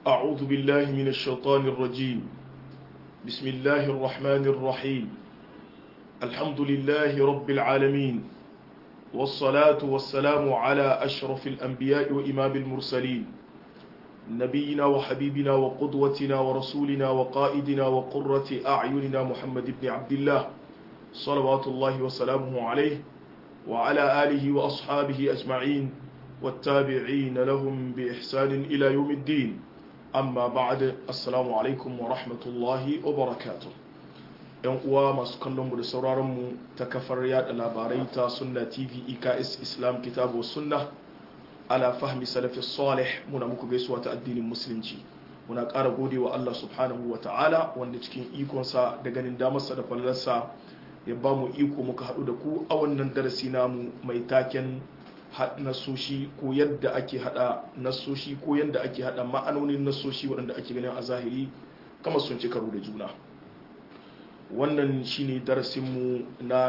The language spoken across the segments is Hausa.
أعوذ بالله من الشيطان الرجيم بسم الله الرحمن الرحيم الحمد لله رب العالمين والصلاة والسلام على أشرف الأنبياء وإمام المرسلين نبينا وحبيبنا وقدوتنا ورسولنا وقائدنا وقرة أعيننا محمد بن عبد الله صلوات الله وسلامه عليه وعلى آله وأصحابه أجمعين والتابعين لهم بإحسان إلى يوم الدين amma ba'ad assalamu alaikum wa rahmatullahi wa barakatuh yan uwa masu kallon mu da sauraron mu ta kafar yada labarai ta sunna tv eks islam kitabu sunna ala fahmi salafi salih muna muku gaisuwa ta addinin musulunci muna ƙara gode wa Allah subhanahu wa ta'ala wanda cikin ikonsa da ganin damarsa da fallarsa ya ba mu iko muka haɗu da ku a wannan darasi namu mai taken nasoshi ko yadda ake hada nasoshi ko yadda ake hada ma'anonin nasoshi waɗanda ake ganin a zahiri kama sun ci karo da juna wannan shine darasinmu na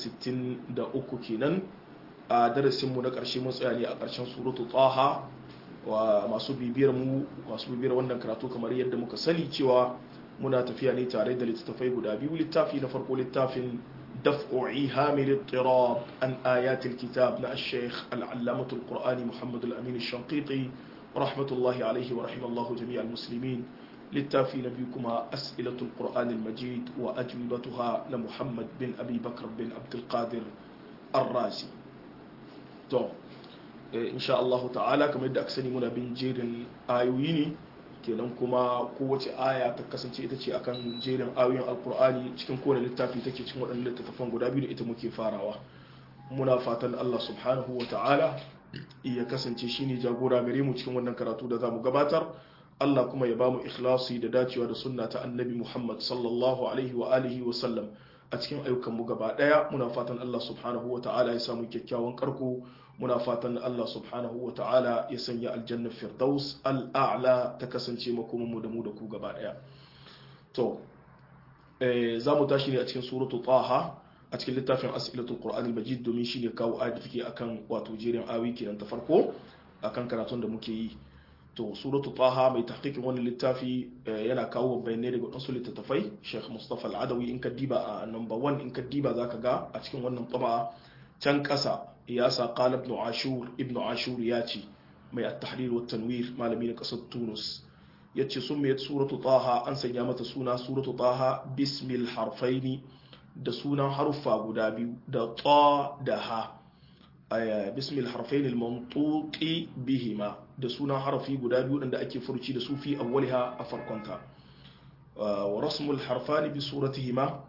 163 kenan a darasinmu na ƙarshe mun tsaya ne a ƙarshen suratu taha wa masu bibiyar mu masu bibiyar wannan karatu kamar yadda muka sani cewa muna tafiya ne tare da littattafai guda biyu littafi na farko littafin دفع إيهام الاضطراب عن آيات الكتاب نا الشيخ العلامة القرآني محمد الأمين الشنقيطي رحمة الله عليه ورحمة الله جميع المسلمين للتافي نبيكما أسئلة القرآن المجيد وأجوبتها لمحمد بن أبي بكر بن عبد القادر الرازي تو إن شاء الله تعالى كما يدى أكسني منا بن جير آيويني kenan kuma kowace aya ta kasance ita ce akan jerin ayoyin alkur'ani cikin kowane littafi take cikin waɗannan littattafan guda biyu da ita muke farawa muna fatan Allah subhanahu wa ta'ala ya kasance shine jagora gare mu cikin wannan karatu da zamu gabatar Allah kuma ya bamu ikhlasi da dacewa da sunna ta annabi Muhammad sallallahu alaihi wa alihi wa sallam a cikin ayyukan mu gaba daya muna fatan Allah subhanahu wa ta'ala ya samu kyakkyawan karko muna fatan Allah subhanahu wa ta'ala ya sanya aljannar firdaus al'a'la ta kasance makomanmu da mu da ku gaba daya to za mu tashi ne a cikin suratu taha a cikin littafin as'ilatul qur'an al-majid domin shine kawo ayat take akan wato jerin awi kenan ta farko akan karatun da muke yi to suratu taha mai tahqiqin wannan littafi yana kawo bayanai daga wasu littattafai Sheikh Mustafa Al-Adawi in ka diba a number 1 in ka diba zaka ga a cikin wannan taba can kasa ya sa qala ibn ashur ibn ashur ya ce mai at-tahrir wa tanwir malami na kasar tunus yace sun mai suratu taha an sanya mata suna suratu taha bismil harfaini da sunan haruffa guda biyu da ta da ha bismil harfaini al-mantuqi bihima da sunan harafi guda biyu da ake furci da su fi awwaliha a farkonta wa rasmul harfani bi suratihima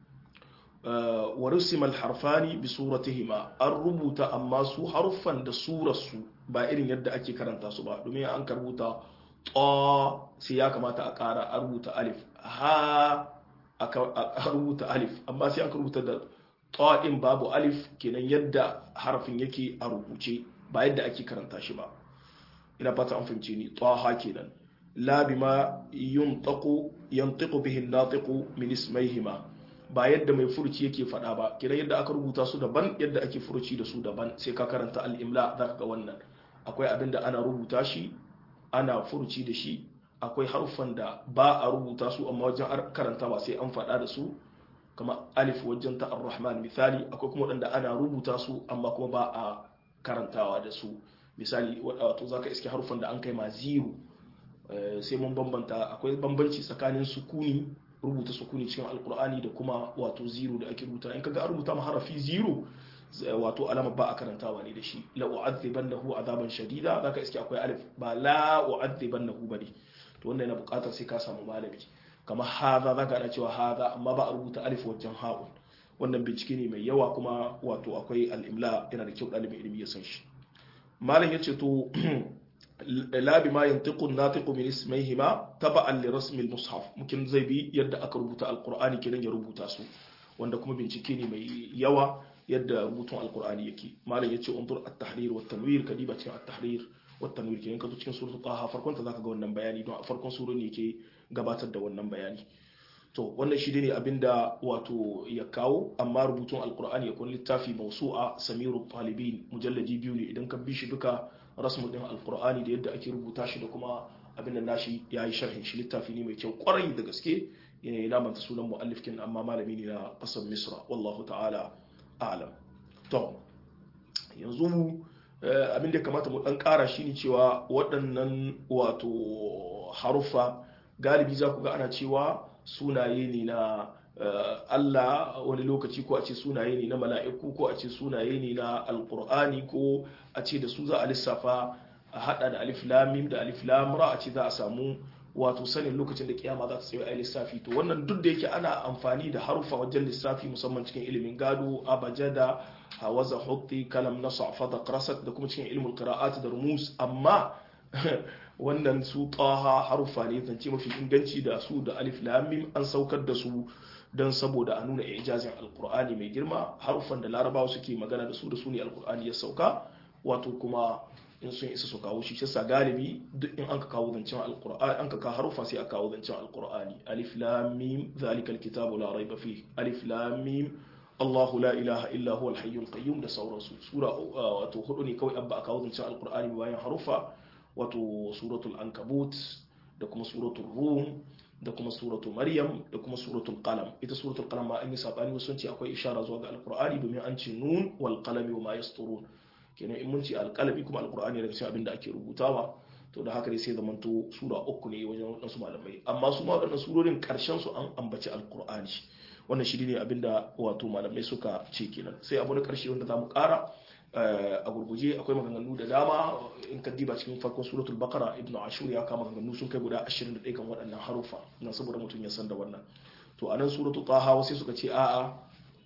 wa rusimal harfani bi suratihima an rubuta amma su haruffan da surarsu ba irin yadda ake karanta su ba domin an karbuta ta sai ya kamata a ƙara a rubuta alif ha a rubuta alif amma sai an rubuta da ta din babu alif kenan yadda harafin yake a rubuce ba yadda ake karanta shi ba ina fata an fahimce ni ta ha kenan la bima yuntaqu yantiqu bihi an-natiqu min ismayhima ba yadda mai furuci yake faɗa ba kiran yadda aka rubuta su daban yadda ake furuci da su daban sai ka karanta al'imla za ka ga wannan akwai abin da ana rubuta shi ana furuci da shi akwai harufan da ba a rubuta su amma wajen karantawa sai an faɗa da su kama alif wajen ta ar-rahman misali akwai kuma waɗanda ana rubuta su amma kuma ba a karantawa da su misali wato zaka iske harufan da an kai ma zero sai mun bambanta akwai bambanci tsakanin sukuni rubuta sukuni cikin alkur'ani da kuma wato zero da ake rubuta in kaga an rubuta ma harafi zero wato alama ba a karantawa ne da shi la u'adhibannahu azaban shadida zaka iske akwai alif ba la u'adhibannahu bane to wannan yana buƙatar sai ka samu malami kamar haza zaka ana cewa haza amma ba a rubuta alif wajen ha'un wannan bincike ne mai yawa kuma wato akwai al-imla yana da kyau ɗalibin ilimi ya san shi malam yace to la bima yantiqu an-natiqu min ismayhima taba'an li rasmi al-mushaf mukin zai bi yadda aka rubuta alqur'ani kenan ya rubuta su wanda kuma bincike ne mai yawa yadda rubutun alqur'ani yake malam yace undur at-tahrir wa at-tanwir kadiba cikin at-tahrir wa at-tanwir kenan ka zo cikin suratul taha farkon ta zaka ga wannan bayani don a farkon surar ne yake gabatar da wannan bayani to wannan shi ne abinda wato ya kawo amma rubutun alqur'ani yakun littafi mawsu'a samirut talibin mujallaji biyu ne idan ka bi shi duka rasmu din alqur'ani da yadda ake rubuta shi da kuma abin da nashi ya yi sharhin shi littafi ne mai kyau kwarai da gaske na manta sunan mu'allif kin amma malami ne na kasar misra wallahu ta'ala a'lam to yanzu abin da kamata mu dan kara shine cewa waɗannan wato haruffa galibi za ku ga ana cewa sunaye ne na Allah wani lokaci ko a ce sunaye ne na mala'iku ko a ce sunaye ne na alkur'ani ko a ce da su za a lissafa a hada da alif lamim da alif lamra a ce za a samu wato sanin lokacin da kiyama za ta tsaye a lissafi to wannan duk da yake ana amfani da harufa wajen lissafi musamman cikin ilimin gado abajada hawaza hutti kalam nasa fada qarasat da kuma cikin ilimin qira'at da rumus amma wannan su taha harufa ne zance mafi inganci da su da alif lamim an saukar da su don saboda a nuna ijazin alkur'ani mai girma harufan da larabawa suke magana da su da su ne alkur'ani ya sauka wato kuma in sun isa su kawo shi shi sa galibi duk in an ka kawo zancen alkur'ani an ka kawo harufa sai a kawo zancen alkur'ani alif lam mim zalika alkitabu la raiba fi alif lam mim Allahu la ilaha illa huwa alhayyul qayyum da sauransu sura wato hudu ne kawai abba a kawo zancen alkur'ani bayan harufa wato suratul ankabut da kuma suratul rum da kuma suratul maryam da kuma suratul qalam ita suratul qalam ma an yi sabani wasu sun ce akwai ishara zuwa ga alqur'ani domin an ce nun wal qalami wa ma yasturun kenan in mun ce alqalami kuma alqur'ani daga cikin abin da ake rubutawa to da haka dai sai zamanto sura uku ne wajen wadansu malamai amma su ma wadannan surorin karshen su an ambaci alqur'ani wannan shi ne abin da wato malamai suka ce kenan sai abu na karshe wanda zamu kara a gurguje akwai maganganu da dama in ka diba cikin farkon suratul baqara ibnu ashur ya kama maganganu sun kai guda 21 kan waɗannan harufa nan saboda mutum ya san da wannan to anan suratul taha sai suka ce a'a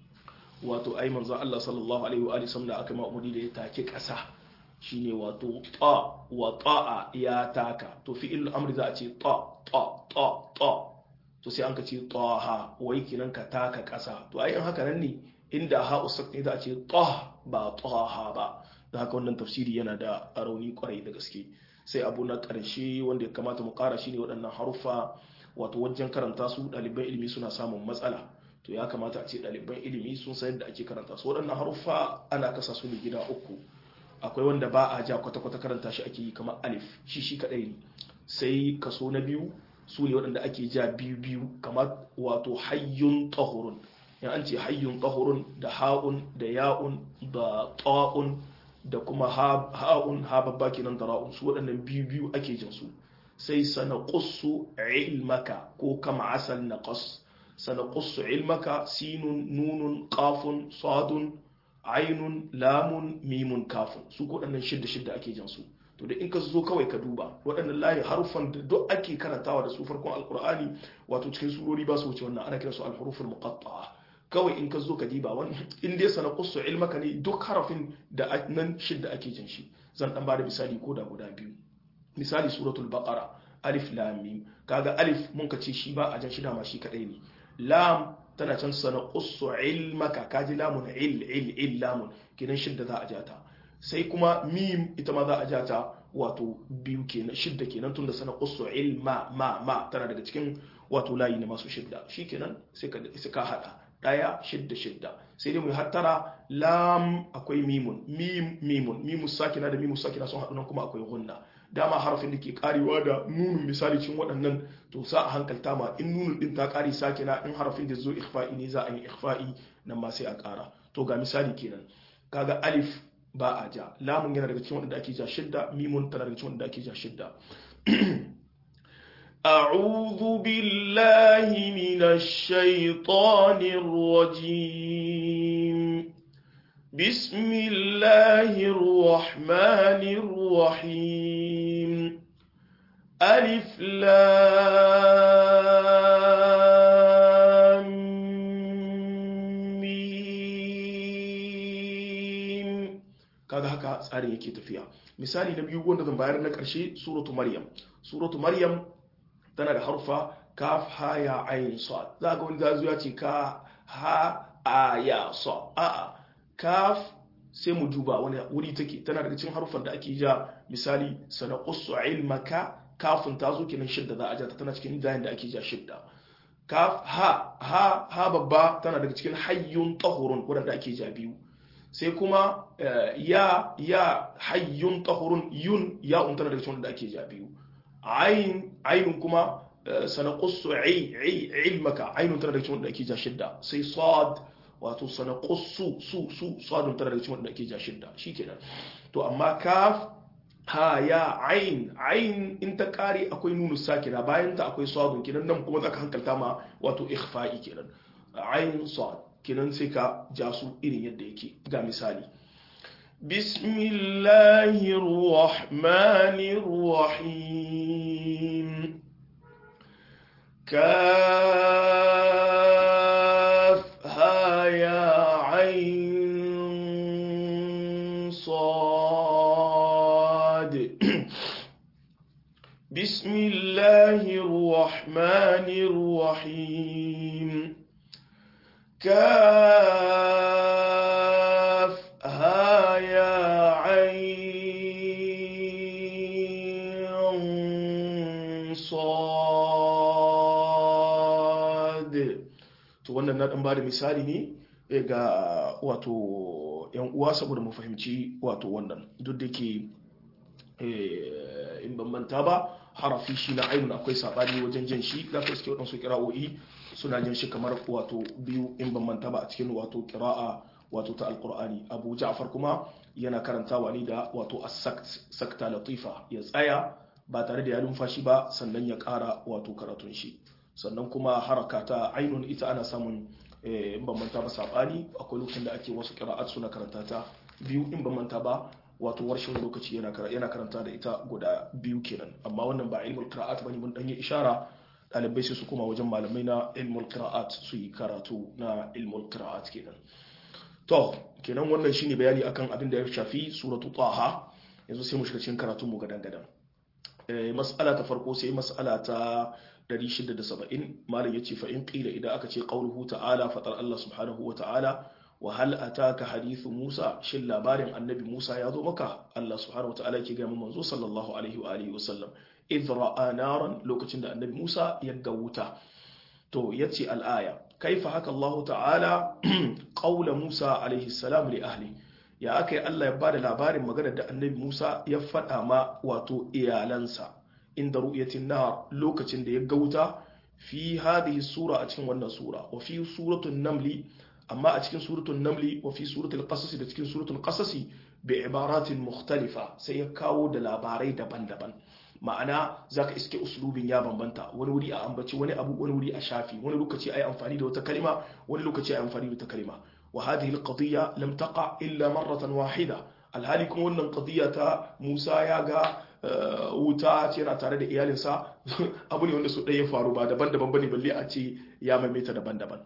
wato ai manzo Allah sallallahu alaihi wa alihi da aka ma'amudi da ya take ƙasa shine wato ta wa ta'a ya taka to fi'il amri za a ce ta ta ta ta to sai an ka ce taha wai kinan ka taka ƙasa to ai in haka nan ne inda ha usak ne za a ce tah ba taha ba da haka wannan tafsiri yana da rauni kwarai da gaske sai abu na ƙarshe wanda ya kamata mu ƙara shine waɗannan haruffa wato wajen karanta su ɗaliban ilimi suna samun matsala to ya kamata a ce ɗaliban ilimi sun san yadda ake karanta su waɗannan haruffa ana kasa su ne gida uku akwai wanda ba a ja kwata-kwata karanta shi ake yi kamar alif shi shi kaɗai ne sai kaso na biyu su ne waɗanda ake ja biyu biyu kamar wato hayyun tahurun yan an ce hayyun tahurun da ha'un da ya'un da ta'un da kuma ha'un ha babba kenan da ra'un su waɗannan biyu biyu ake jin su sai sana qussu ilmaka ko kama asal naqas sana qussu ilmaka sinun nunun qafun sadun ainun lamun mimun kafun su ko waɗannan shidda shidda ake jin su to da in ka zo kawai ka duba waɗannan layi harufan da duk ake karantawa da su farkon alkur'ani wato cikin surori ba su wuce wannan ana kiransu alhuruful muqatta'a kawai in ka zo ka diba wani in dai sana qussu ilmaka ne duk harafin da nan shidda ake jin shi zan dan bada misali ko da guda biyu misali suratul baqara alif lam mim kaga alif mun ka ce shi ba a jan shi dama shi kadai ne lam tana can sana qussu ilmaka kaji lamun il il il lamun kenan shidda za a jata sai kuma mim ita ma za a jata wato biyu kenan shidda kenan tunda sana qussu ilma ma ma tana daga cikin wato layi na masu shidda shikenan sai ka sai ka hada daya shidda shidda sai dai mu hattara lam akwai mimun mim mimun mimu sakina da mimu sakina sun haɗu nan kuma akwai gunna dama harafin da ke karewa da nunun misali cin waɗannan to sa a hankalta ma in nunun din ta kare sakina in harafin da zo ikhfa'i ne za a yi ikhfa'i nan ma sai a ƙara to ga misali kenan kaga alif ba a ja lamun yana daga cikin wanda ake ja shidda mimun tana daga cikin wanda ake ja shidda أعوذ بالله من الشيطان الرجيم بسم الله الرحمن الرحيم ألف لام ميم kaga haka tsarin yake tafiya misali na biyu wanda zan bayar na ƙarshe suratu maryam suratu maryam tana da harfa kaf ha ya ayin sad za ga wani zazu ya ce ka ha a ya sa a kaf sai mu duba wani wuri take tana daga cikin harufan da ake ja misali sana qussu ilmaka kafin ta zo kenan shidda za a ja ta tana cikin zayin da ake ja shidda kaf ha ha ha babba tana daga cikin hayyun tahurun wanda ake ja biyu sai kuma ya ya hayyun tahurun yun ya tana daga cikin wanda ake ja biyu ain ainun kuma sanaqussu ilmaka ainun tana da cikin wanda ake ja shidda sai sad wato sanaqussu su su sadun tana da cikin wanda ake ja shidda shikenan to amma kaf ha ya ain ain in ta kare akwai nunu sakina bayan ta akwai sadun kenan nan kuma zaka hankalta ma wato ikhfa'i kenan ain sad kenan sai ka ja su irin yadda yake ga misali bismillahir rahmanir rahim kaf ha ya ain sad bismillahir rahmanir rahim كاف ها يا عين صاد to wannan na dan bada misali ne ga wato yan uwa saboda mu fahimci wato wannan duk da ke in ban manta ba harafi shi na ainun akwai sabani wajen jan shi za ka iske waɗansu kira'o'i suna jan shi kamar wato biyu in ban manta ba a cikin wato kira'a wato ta alkur'ani abu ja'far kuma yana karantawa ne da wato as-sakta latifa ya tsaya ba tare da ya numfashi ba sannan ya ƙara wato karatun shi sannan kuma haraka ta ainun ita ana samun in ban manta ba sabani akwai lokacin da ake wasu kira'at suna karanta ta biyu in ban manta ba wato warshin lokaci yana karanta da ita guda biyu kenan amma wannan ba ilmul qira'at bane mun dan yi ishara dalibai sai su koma wajen malamai na ilmul qira'at su yi karatu na ilmul qira'at kenan to kenan wannan shine bayani akan abin da ya shafi suratu taha yanzu sai mu shiga cikin karatu mu gadan gadan eh mas'ala ta farko sai mas'ala ta 670 malam yace fa in qila idan aka ce qauluhu ta'ala fatar Allah subhanahu wa ta'ala wa hal ataka hadithu Musa shin labarin annabi Musa ya zo maka Allah subhanahu wataala yake ga manzo sallallahu alaihi wa alihi wasallam idh ra'a naran lokacin da annabi Musa ya ga wuta to yace al-aya kaifa haka Allah ta'ala qaula Musa alaihi salam li ahli ya akai Allah ya bada labarin magana da annabi Musa ya faɗa ma wato iyalansa inda ru'yatin nar lokacin da ya ga wuta fi hadhihi sura a cikin wannan sura wa fi suratul namli amma a cikin suratul namli wa fi suratul qasas da cikin suratul qasas bi ibaratin mukhtalifa sai ya kawo da labarai daban-daban ma'ana zaka iske uslubin ya bambanta wani wuri a ambaci wani abu wani wuri a shafi wani lokaci ai amfani da wata kalima wani lokaci ai amfani da wata kalima wa hadhihi alqadiyya lam taqa illa marratan wahida alhali kuma wannan qadiyya ta Musa ya ga wuta ce yana tare da iyalinsa abu ne wanda su ɗaya ya faru ba daban-daban bane balle a ce ya maimaita daban-daban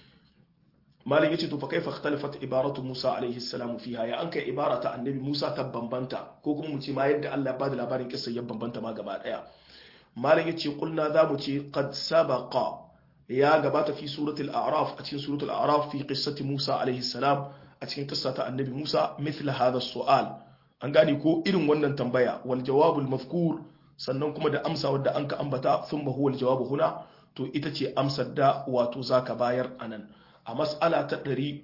malin yace to fa kaifa ikhtalafat ibaratu Musa alaihi salam fiha ya an kai ibarata annabi Musa ta bambanta ko kuma mu ce ma yadda Allah ba da labarin kissa ya bambanta ma gaba daya malin yace kulna za mu ce qad sabaqa ya gabata fi suratul a'raf a cikin suratul a'raf fi qissati Musa alaihi salam a cikin kissa ta annabi Musa mithla hadha su'al an gane ko irin wannan tambaya wal jawabul mazkur sannan kuma da amsa wadda an ka ambata thumma huwa al jawabu huna to ita ce amsar da wato zaka bayar anan a mas'ala ta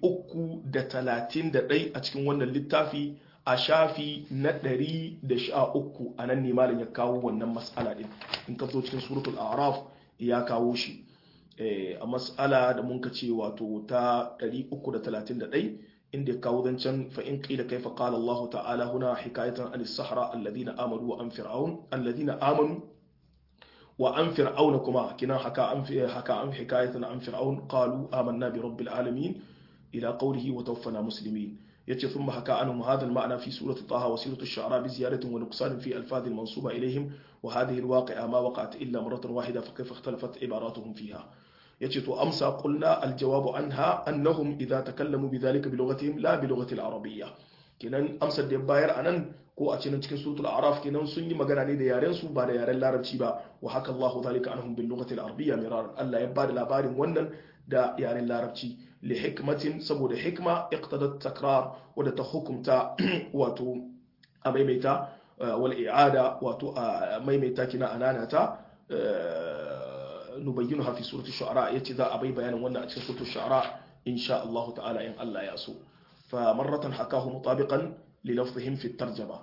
331 a cikin wannan littafi a shafi na 113 a nan ne malam ya kawo wannan mas'ala din in ka zo cikin suratul a'raf ya kawo shi a mas'ala da mun ka ce wato ta 331 inda ya kawo zancen fa in qila kaifa qala Allah ta'ala huna hikayatan anis sahara alladhina amanu wa an fir'aun alladhina amanu وعن فرعون كما كنا حكى عن حكى عن حكاية عن فرعون قالوا آمنا برب العالمين إلى قوله وتوفنا مسلمين يتي ثم حكى عنهم هذا المعنى في سورة طه وسورة الشعراء بزيادة ونقصان في ألفاظ المنصوبة إليهم وهذه الواقعة ما وقعت إلا مرة واحدة فكيف اختلفت عباراتهم فيها يتي تو أمسى قلنا الجواب عنها أنهم إذا تكلموا بذلك بلغتهم لا بلغة العربية kenan amsar da bayar a nan ko a cikin cikin suratul a'raf kenan sun yi magana ne da yaren su ba da yaren larabci ba wa haka Allahu zalika anhum bil lughati al arabiyya miraran Allah ya bada labarin wannan da yaren larabci li hikmatin saboda hikma iqtadat takrar wadda ta hukumta wato a maimaita wal i'ada wato a maimaita kina ananata nubayyinu fi suratul shu'ara yace za a bai bayanin wannan a cikin suratul shu'ara insha Allah ta'ala in Allah ya so فمرة حكاه مطابقا للفظهم في الترجمة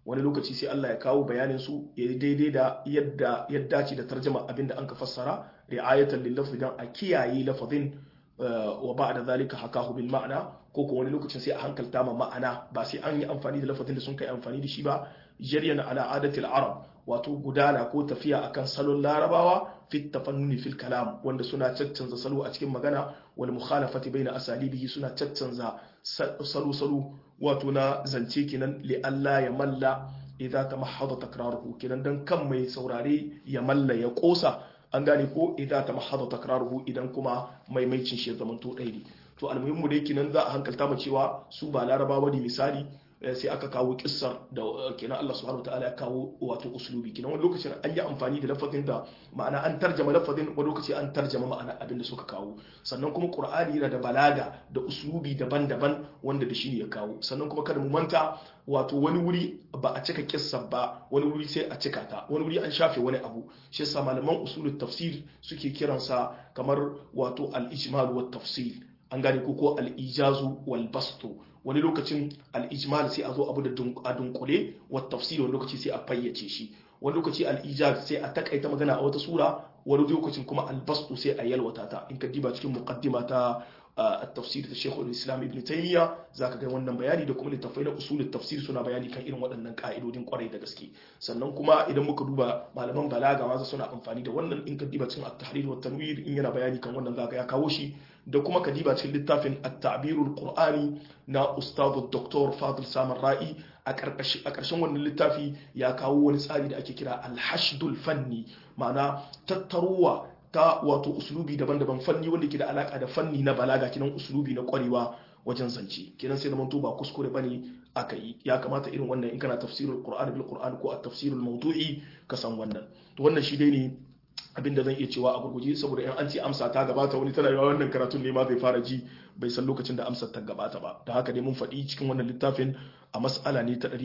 wani lokaci sai Allah ya kawo bayanin su ya daidai da yadda ya dace da tarjama abinda an ka fassara ri'ayatan lil lafzi dan a kiyaye lafazin wa ba'da zalika hakahu bil ma'na ko ko wani lokacin sai a hankalta ma ma'ana ba sai an yi amfani da lafazin da sun kai amfani da shi ba jaryan ala adatil arab wato gudana ko tafiya akan salon larabawa fit tafannuni fil kalam wanda suna caccanza salo a cikin magana wal mukhalafati baina asalibihi suna caccanza salo salo wato na zance kenan li Allah ya malla idza tamahhada takraruhu kenan dan kan mai saurare ya malla ya kosa an gane ko idza tamahhada takraruhu idan kuma maimaicin shi ya zamanto ɗaya ne to almuhimmu dai kenan za a hankalta mu cewa su ba larabawa ne misali sai aka kawo kissar da kenan Allah subhanahu wataala ya kawo wato uslubi kenan wani lokacin an yi amfani da lafazin da ma'ana an tarjama lafazin wani lokaci an tarjama ma'ana abin da suka kawo sannan kuma qur'ani yana da balaga da uslubi daban-daban wanda da shi ne ya kawo sannan kuma kada mu manta wato wani wuri ba a cika kissar ba wani wuri sai a cika ta wani wuri an shafe wani abu shi yasa malaman usulul tafsir suke kiransa kamar wato al-ijmal wa tafsil an gane ko ko al-ijazu wal bastu wani lokacin al-ijmal sai a zo abu da a dunkule wa tafsir wani lokaci sai a fayyace shi wani lokaci al-ijaz sai a takaita magana a wata sura wani lokacin kuma al-bastu sai a yalwata ta in ka diba cikin muqaddima ta التفسير da Sheikhul Islam Ibn Taymiyyah zaka ga wannan bayani da kuma littafai na usulul tafsir suna bayani kan irin waɗannan ka'idodin kwarai da gaske sannan kuma idan muka duba malaman balaga ma suna amfani da wannan in ka diba cikin at-tahrir wa tanwir in yana bayani kan wannan zaka ya kawo shi da kuma ka diba cikin littafin at-ta'birul qur'ani na ustadu Dr. Fadil Samar Ra'i a ƙarshen wannan littafi ya kawo wani tsari da ake kira al-hashdul fanni ma'ana tattaruwa ta wato uslubi daban-daban fanni wanda ke da alaka da fanni na balaga kinan uslubi na kwarewa wajen zance kinan sai da manto ba kuskure bane aka yi ya kamata irin wannan in kana tafsirul qur'an bil qur'an ko at-tafsirul mawdu'i ka san wannan to wannan shi dai ne abinda zan iya cewa a gurguje saboda in an ce amsa ta gabata wani tana yawa wannan karatun ne ma zai fara ji bai san lokacin da amsar ta gabata ba da haka dai mun faɗi cikin wannan littafin a mas'ala ne ta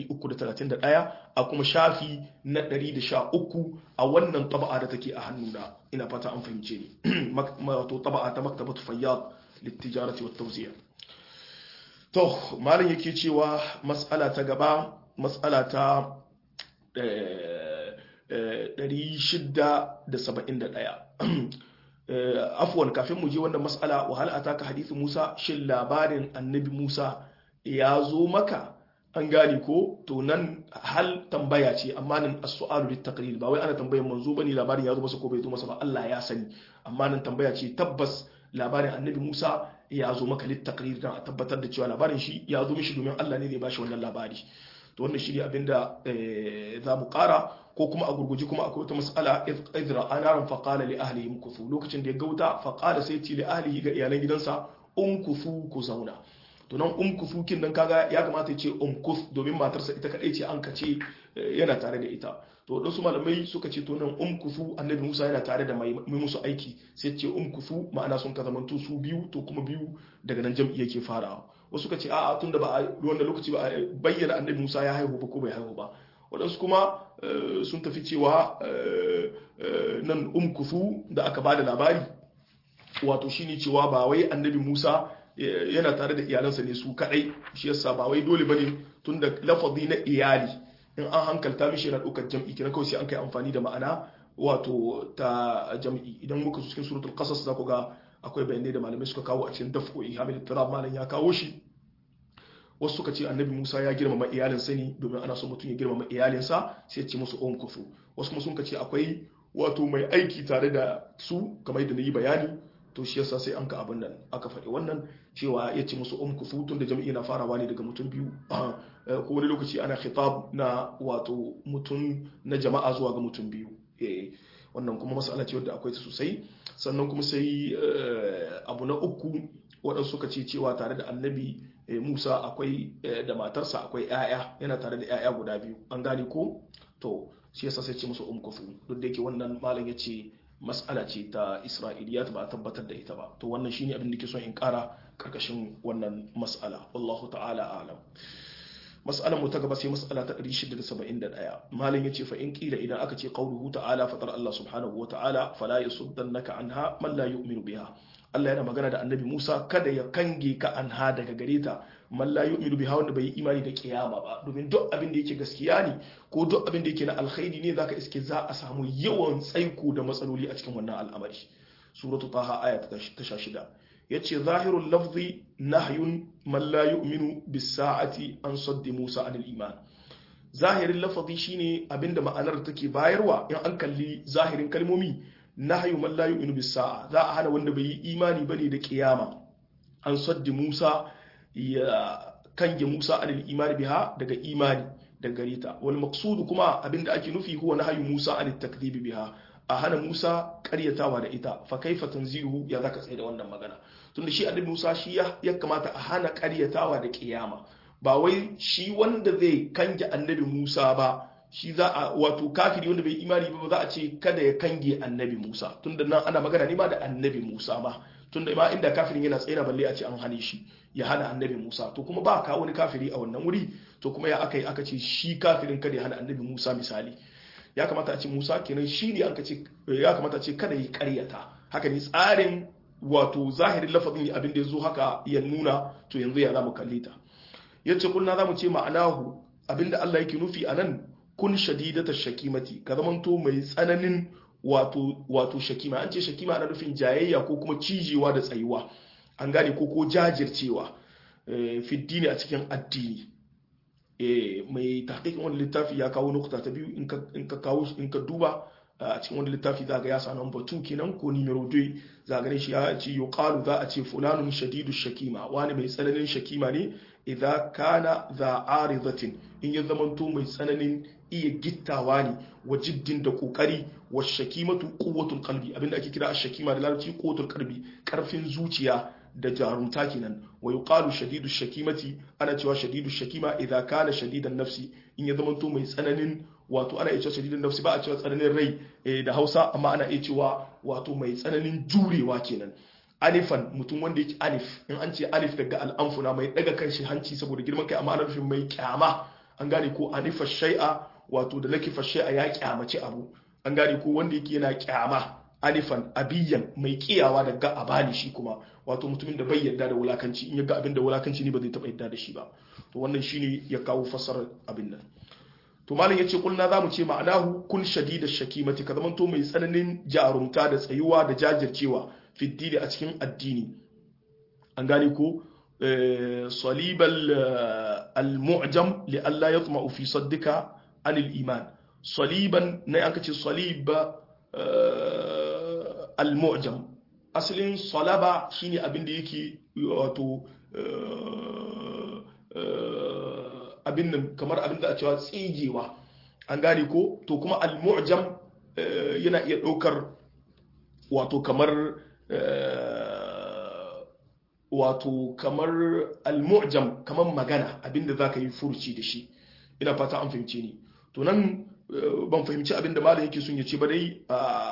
331 a kuma shafi na 113 a wannan taba'a da take a hannuna ina fata an fahimce ni wato taba'a ta maktabatu fayyad littijarati wat tawzi'a to malam yake cewa mas'ala ta gaba mas'ala ta 671 afwan kafin mu je wannan mas'ala wa hal ataka hadithu Musa shin labarin annabi Musa ya zo maka an gane ko to nan hal tambaya ce amma nan as-su'alu lit-taqrir ba wai ana tambayan manzo bane labarin ya zo masa ko bai zo masa ba Allah ya sani amma nan tambaya ce tabbas labarin annabi Musa ya zo maka lit-taqrir dan a tabbatar da cewa labarin shi ya zo mishi domin Allah ne zai bashi wannan labari to wannan shi ne abinda za mu kara ko kuma a gurguji kuma akwai wata mas'ala idra anaran fa qala li ahlihi mukuthu lokacin da ya gauta fa qala sai ce li ahlihi ga iyalan gidansa umkuthu ku zauna to nan umkuthu kin nan kaga ya kamata ya ce umkuth domin matarsa ita kadai ce an kace yana tare da ita to dan su malamai suka ce to nan umkuthu annabi Musa yana tare da mai musu aiki sai ce umkuthu ma'ana sun ka zamanto su biyu to kuma biyu daga nan jam'i yake farawa wasu ka ce a'a tunda ba a wannan lokaci ba a bayyana annabi Musa ya haihu ba ko bai haihu ba waɗansu kuma sun tafi cewa nan umkuthu da aka bada labari wato shine cewa ba wai annabi Musa yana tare da iyalansa ne su kadai shi yasa ba wai dole bane tunda lafazi na iyali in an hankalta mishi yana ɗaukar jam'i kina kawai sai an kai amfani da ma'ana wato ta jam'i idan muka cikin suratul qasas za ku ga akwai bayanai da malamai suka kawo a cikin daf'u ihamil tirab malam ya kawo shi wasu suka ce annabi Musa ya girmama iyalinsa ne domin ana so mutum ya girmama iyalinsa sai ya ce musu on kufu wasu kuma sun ce akwai wato mai aiki tare da su kamar yadda na yi bayani to shi yasa sai an ka abin nan aka faɗi wannan cewa ya ce musu um kufu tun da jami'i na farawa ne daga mutum biyu ko wani lokaci ana khitab na wato mutum na jama'a zuwa ga mutum biyu wannan kuma masala ce wadda akwai ta sosai sannan kuma sai abu na uku waɗansu suka ce cewa tare da annabi musa akwai da matarsa akwai 'ya'ya yana tare da 'ya'ya guda biyu an gane ko to shi yasa sai ce musu umkufu duk da yake wannan malam ya ce mas'ala ce ta isra'iliyat ba a tabbatar da ita ba to wannan shine abin da ke son in kara karkashin wannan mas'ala wallahu ta'ala alam mas'alar mu ta gaba sai mas'ala ta 671 malam yace fa in kila idan aka ce qauluhu ta'ala fatar Allah subhanahu wa ta'ala fala yasuddannaka anha man la yu'minu biha Allah yana magana da annabi Musa kada ya kange ka anha daga gare ta man la yu'minu biha wanda bai yi imani da kiyama ba domin duk abin da yake gaskiya ne ko duk abin da yake na alkhairi ne zaka iske za a samu yawan tsaiko da matsaloli a cikin wannan al'amari suratu taha aya ta 16 yace zahirul lafzi nahyun man la yu'minu bis sa'ati an saddi Musa anil iman zahirin lafazi shine abinda ma'anar take bayarwa in an kalli zahirin kalmomi nahyu man la yu'minu bis sa'a za a hana wanda bai yi imani bane da kiyama an saddi Musa ya kange Musa anil imani biha daga imani da gare ta wal maqsud kuma abinda ake nufi huwa nahyu Musa anil takdhibi biha a hana Musa karyatawa da ita fa kaifa tanzihu ya zaka tsaye da wannan magana tunda shi annabi Musa shi ya kamata a hana karyatawa da kiyama ba wai shi wanda zai kange annabi Musa ba shi za a wato kafiri wanda bai imani ba za a ce kada ya kange annabi Musa tunda nan ana magana ne ma da annabi Musa ma tunda ma inda kafirin yana tsaye balle a ce an hane shi ya hana annabi Musa to kuma ba ka wani kafiri a wannan wuri to kuma ya aka yi aka ce shi kafirin kada ya hana annabi Musa misali ya kamata a ce Musa kenan shi ne aka ce ya kamata a ce kada yi karyata haka ne tsarin wato zahirin lafazin abin da ya zo haka ya nuna to yanzu ya za mu kalle ta yace kulna zamu ce ma'anahu abinda Allah yake nufi anan kun shadidata shakimati ka zamanto mai tsananin wato wato shakima an ce shakima ana nufin jayayya ko kuma cijewa da tsayuwa an gane ko ko jajircewa fi dini a cikin addini mai tahqiqin wani littafi ya kawo nukta ta biyu in ka kawo in ka duba a cikin wani littafi za ga ya sa number 2 kenan ko numero 2 za ga shi ya ce yuqalu za a ce fulanun shadidu shakima wani mai tsananin shakima ne idza kana za aridatin in ya zamanto mai tsananin iya gittawa ne wa jiddin da kokari wa shakimatu quwwatul qalbi abinda ake kira ash-shakima da larabci quwwatul qalbi karfin zuciya da jarumta kenan wa yuqalu shadidu shakimati ana cewa shadidu shakima idza kana shadidan nafsi in ya zamanto mai tsananin wato ana iya cewa shadidan nafsi ba a cewa tsananin rai da Hausa amma ana iya cewa wato mai tsananin jurewa kenan alifan mutum wanda yake alif in an ce alif daga al'amfuna mai daga kan shi hanci saboda girman kai amma ana nufin mai kyama an gane ko anifa shai'a wato da lakifa shai'a ya kyamaci abu an gane ko wanda yake yana kyama alifan abiyan mai kiyawa daga abali shi kuma wato mutumin da bai yarda da wulakanci in ya ga abin da wulakanci ne ba zai taba yarda da shi ba to wannan shine ya kawo fassarar abin nan to malam yace kulna zamu ce ma'anahu kun shadida shakimati ka zamanto mai tsananin jarumta da tsayuwa da jajircewa fiddini a cikin addini an gane ko salibal al-mu'jam li Allah yatma'u fi saddika anil iman saliban ne aka ce salib al-mu'jam asalin salaba shine abin da yake wato abin nan kamar abin da a cewa tsigewa an gane ko to kuma al-mu'jam yana iya ɗaukar wato kamar wato kamar al-mu'jam kamar magana abinda zaka yi furuci da shi ina fata an fahimce ni to nan ban fahimci abinda malam yake son ya ce ba dai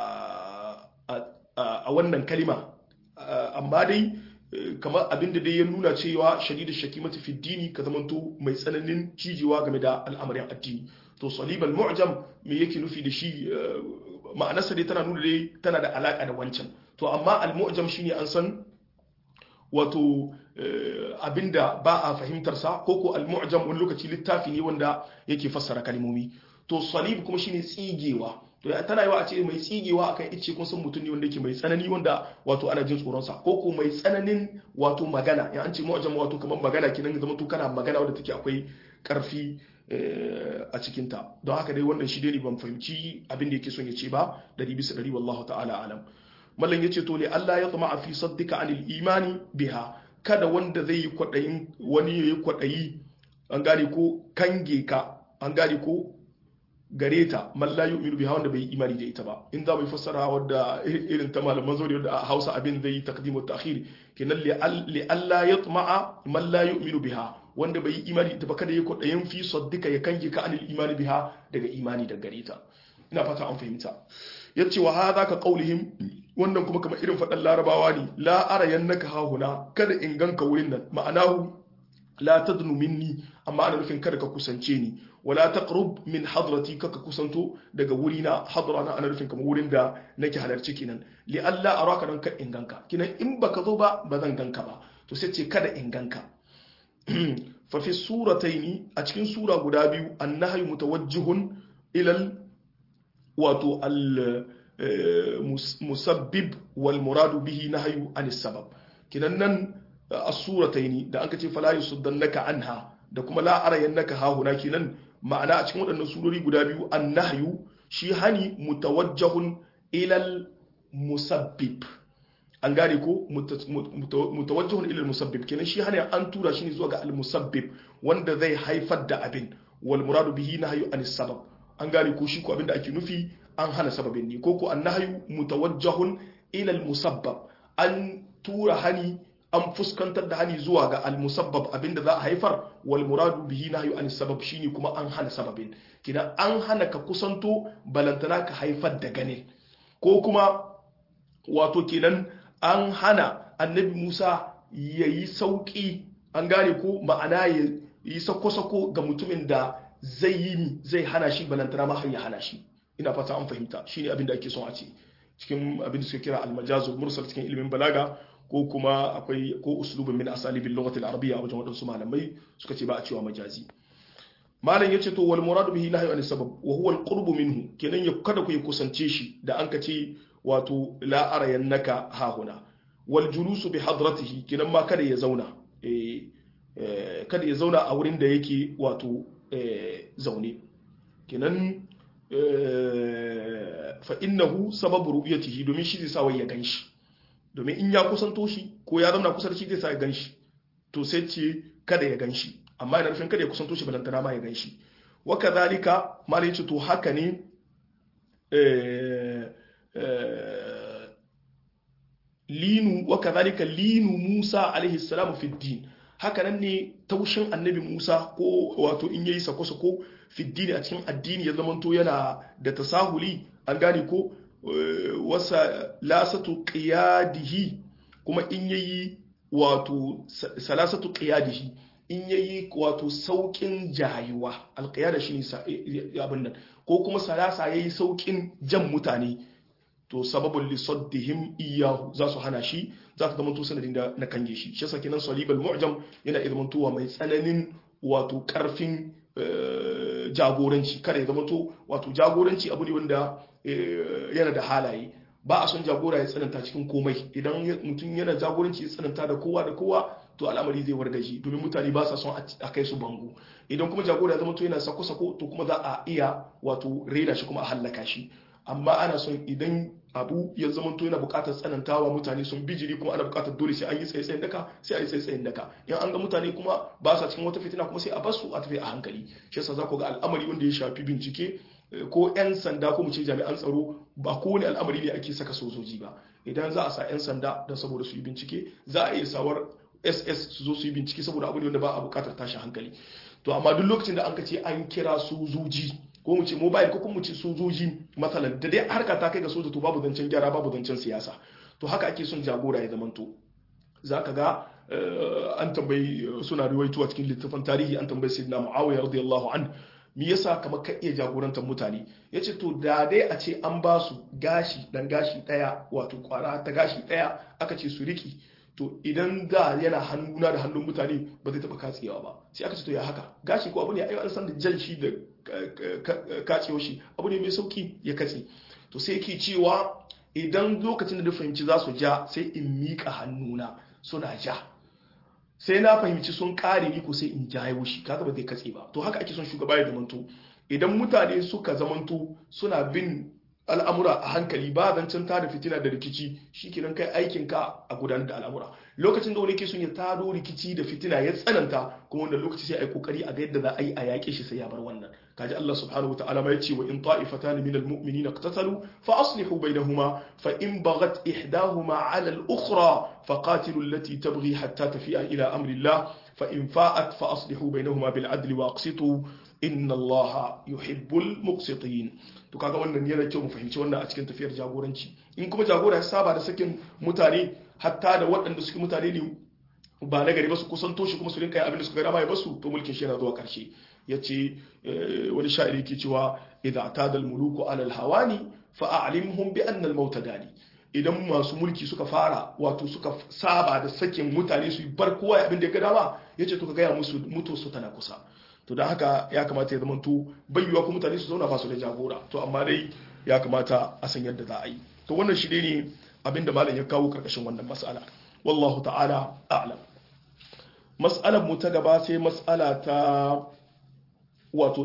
a wannan kalima amma dai kamar abinda dai ya nuna cewa shadidu shakimatu fi dini ka zamanto mai tsananin cijewa game da al'amarin addini to salibal mu'jam me yake nufi da shi ma'anarsa dai tana nuna dai tana da alaka da wancan to amma al-mu'jam shine an san wato abinda ba a fahimtar sa ko ko al-mu'jam wani lokaci littafi ne wanda yake fassara kalmomi to salib kuma shine tsigewa to tana yawa a ce mai tsigewa akan ice kun san mutum ne wanda yake mai tsanani wanda wato ana jin tsoron sa ko ko mai tsananin wato magana ya an ce mu'jam wato kamar magana kinan zama to kana magana wanda take akwai karfi a cikinta don haka dai wannan shi dai ban fahimci abin da yake son ya ce ba dari bisa dari wallahu ta'ala alam mallan yace to ne Allah ya tsama fi saddika anil imani biha kada wanda zai yi kwadayin wani yayi kwadayi an gane ko kange ka an gane ko gare ta man la yu'minu biha wanda bai imani da ita ba in za mu fassara wadda irin ta malaman zauri wadda a Hausa abin zai yi taqdimu ta'khir kenan li Allah ya tsama man la yu'minu biha wanda bai yi imani da ba kada ya kwaɗayin fi saddika ya kange ka anil imani biha daga imani da gare ta ina fata an fahimta ya ce wa haza ka qaulihim wannan kuma kamar irin faɗan larabawa ne la ara yannaka hahuna kada in ganka wurin nan ma'anahu la tadnu minni amma ana nufin kada ka kusance ni wala taqrub min hadrati kaka kusanto daga wurina hadra na ana nufin kamar wurin da nake halarci kenan li alla araka dan ka in ganka kinan in baka zo ba ba zan ganka ba to sai ce kada in ganka fa fi surataini a cikin sura guda biyu annahyu mutawajjihun ilal wato al musabbib wal muradu bihi nahyu anis sabab kinan nan as-surataini da anka ce fala yusaddannaka anha da kuma la arayannaka hahuna kinan ma'ana a cikin waɗannan surori guda biyu annahyu shi hani mutawajjahun ilal musabbib an gane ko mutawajjihun ilal musabbib kenan shi hana an tura shi ne zuwa ga al musabbib wanda zai haifar da abin wal muradu bihi nahyu an sabab an gane ko shi ko abin da ake nufi an hana sababin ne ko ko an nahyu mutawajjihun ilal musabbab an tura hani an fuskantar da hani zuwa ga al musabbab abinda za a haifar wal muradu bihi nahyu an sabab shine kuma an hana sababin kina an hana ka kusanto balantana ka haifar da ganin ko kuma wato kenan an hana annabi Musa ya yi sauƙi an gane ko ma'ana ya yi sako-sako ga mutumin da zai yi zai hana shi balantana ma har ya hana shi ina fata an fahimta shi ne abin da ake son a ce cikin abin da suka kira almajazul mursal cikin ilimin balaga ko kuma akwai ko uslubin min asalibin lughatil arabiyya a wajen wadansu malamai suka ce ba a cewa majazi malam yace to wal muradu bihi nahyu an sabab wa huwa al qurbu minhu kenan ya kada ku kusance shi da an ka ce wato la arayannaka hahuna wal julusu bi hadratihi kenan ma kada ya zauna kada ya zauna a wurin da yake wato zaune kenan fa innahu sababu ru'yatihi domin shi zai sa wai ya ganshi domin in ya kusanto shi ko ya zauna kusa da shi zai sa ya ganshi to sai ce kada ya ganshi amma yana nufin kada ya kusanto shi balantana ma ya ganshi wa kadhalika malai ce to haka ne linu wa kadhalika linu Musa alaihi salamu fi din haka nan ne taushin annabi Musa ko wato in yayi sako sako fi din a cikin addini ya zamanto yana da tasahuli an gane ko wasa lasatu qiyadihi kuma in yayi wato salasatu qiyadihi in yayi wato saukin jayuwa alqiyada shine abin nan ko kuma salasa yayi saukin jan mutane to sababun lisaddihim iyahu za su hana shi za ta zama sanadin da na kange shi shi yasa kenan salibal mu'jam yana ilmantowa mai tsananin wato karfin jagoranci kada ya zama to wato jagoranci abu ne wanda yana da halaye ba a son jagora ya tsananta cikin komai idan mutum yana jagoranci ya tsananta da kowa da kowa to al'amari zai wargaji domin mutane ba sa son a kai su bango idan kuma jagora ya zama to yana sako-sako to kuma za a iya wato rena shi kuma a hallaka shi amma ana son idan abu ya zama to yana bukatar tsanantawa mutane sun bijiri kuma ana bukatar dole sai an yi tsaye-tsayen daka sai a yi tsaye-tsayen daka in an ga mutane kuma ba sa cikin wata fitina kuma sai a basu a tafi a hankali shi yasa za ku ga al'amari wanda ya shafi bincike ko 'yan sanda ko mu ce jami'an tsaro ba kowane al'amari ne ake saka sojoji ba idan za a sa 'yan sanda don saboda su yi bincike za a iya sawar ss su zo su yi bincike saboda abu ne wanda ba a bukatar tashin hankali to amma duk lokacin da an ka ce an kira sojoji ko mu ce mobile ko kuma mu ce sojoji matsalan da dai harka ta kai ga soja to babu zancen gyara babu zancen siyasa to haka ake son jagora ya zamanto za ka ga an tambayi suna riwaituwa cikin littafin tarihi an tambayi sayyidina muawiya radiyallahu an me yasa kamar ka iya jagorantar mutane yace to da dai a ce an ba su gashi dan gashi daya wato kwara ta gashi daya aka ce su riki to idan da yana hannuna da hannun mutane ba zai taba katsewa ba sai aka ce to ya haka gashi ko abu ne ai an san da jan shi da kacewa shi abu ne mai sauki ya katse to sai yake cewa idan lokacin da fahimci za su ja sai in miƙa hannuna suna ja sai na fahimci sun kare ni ko sai in jayo shi kaga ba zai katse ba to haka ake son shugaba ya zamanto idan mutane suka zamanto suna bin al'amura a hankali ba zancen tada fitina da rikici shi kenan kai aikin ka a gudanar da al'amura lokacin da wani ke son ya tado rikici da fitina ya tsananta kuma wanda lokaci sai a yi kokari a ga yadda za a yi a yaƙe shi sai ya bar wannan kaji Allah subhanahu wataala ma yace wa in ta'ifatan min almu'minin iqtatalu fa aslihu bainahuma fa in baghat ihdahuma 'ala al-ukhra fa qatilu allati tabghi hatta tafi'a ila amri Allah fa in fa'at fa aslihu bainahuma bil 'adli wa aqsitu inna Allah yuhibbul muqsitin to kaga wannan yana kyau mu fahimci wannan a cikin tafiyar jagoranci in kuma jagora ya saba da sakin mutane hatta da waɗanda suke mutane ne ba na gari ba su kusanto shi kuma su rinka abin da suka gada ma ya basu to mulkin shi yana zuwa karshe yace wani sha'iri ke cewa idza atada al muluku ala al hawani fa a'limhum bi anna al maut gani idan masu mulki suka fara wato suka saba da sakin mutane su bar kowa abin da ya ga dama yace to ka gaya musu mutu su tana kusa to don haka ya kamata ya zamanto bayyuwa ko mutane su zauna ba su da jagora to amma dai ya kamata a san yadda za a yi to wannan shi ne abin da malam ya kawo karkashin wannan mas'ala wallahu ta'ala a'lam mas'alar mu ta gaba sai mas'ala ta wato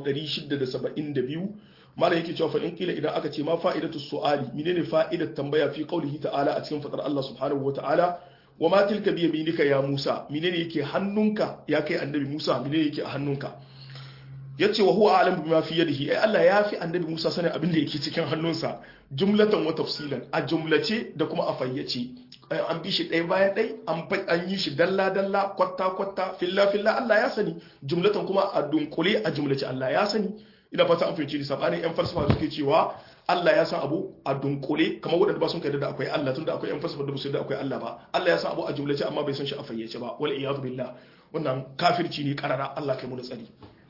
672 malam yake cewa fa in kila idan aka ce ma fa'idatu su'ali menene fa'idar tambaya fi qaulihi ta'ala a cikin fadar Allah subhanahu wa ta'ala wa ma tilka bi yaminika ya Musa menene yake hannunka ya kai annabi Musa menene yake a hannunka yace wa huwa a'lamu bima fi yadihi ai Allah ya fi annabi Musa sanin abin da yake cikin hannunsa jumlatan wa tafsilan a jumlace da kuma a fayyace an bi shi ɗaya bayan ɗaya an yi shi dalla dalla kwatta kwatta filla filla Allah ya sani jumlatan kuma a dunkule a jumlace Allah ya sani ina fata an fahimci ni sabanin yan falsafa suke cewa Allah ya san abu a dunkule kamar waɗanda ba sun kai da akwai Allah tunda akwai yan falsafa da ba su da akwai Allah ba Allah ya san abu a jumlace amma bai san shi a fayyace ba wal iyad billah wannan kafirci ne karara Allah kai mu da tsari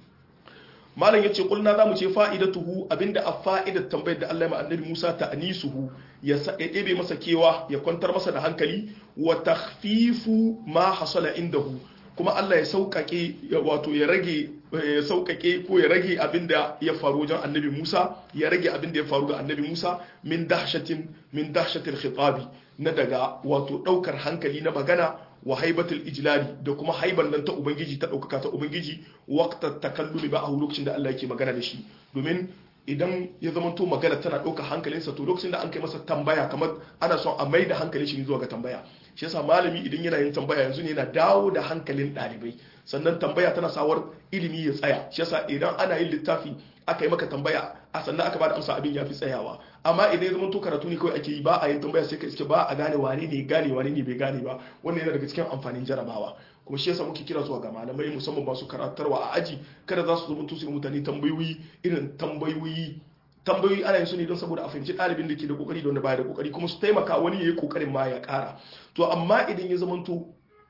malam yace kulna zamu ce fa'idatuhu abinda a fa'idar tambayar da Allah ya ma annabi Musa ta'nisuhu ya ɗebe masa kewa ya kwantar masa da hankali wa takhfifu ma hasala indahu kuma Allah ya sauƙaƙe wato ya rage ya sauƙaƙe ko ya rage abinda ya faru wajen annabi Musa ya rage abinda ya faru ga annabi Musa min dahshatin min dahshatil khitabi na daga wato ɗaukar hankali na magana wa haibatul ijlali da kuma haiban nan ta ubangiji ta ɗaukaka ta ubangiji waqta takallumi ba a lokacin da Allah yake magana da shi domin idan ya zamanto magana tana ɗauka hankalinsa to lokacin da an kai masa tambaya kamar ana son a mai da hankalin shi zuwa ga tambaya shi yasa malami idan yana yin tambaya yanzu ne yana dawo da hankalin ɗalibai sannan tambaya tana sawar ilimi ya tsaya shi yasa idan ana yin littafi aka yi maka tambaya a sannan aka bada amsa abin ya fi tsayawa amma idan ya zamanto karatu ne kawai ake yi ba a yin tambaya sai ka iske ba a gane wane ne gane wane ne bai gane ba wannan yana daga cikin amfanin jarabawa kuma shi yasa muke kira zuwa ga malamai musamman masu karatarwa a aji kada za su zo su mutane tambayoyi irin tambayoyi tambayoyi ana yin su ne don saboda a fahimci ɗalibin da ke da kokari da wanda baya da kokari kuma su taimaka wani ya yi kokarin ma ya ƙara to amma idan ya zamanto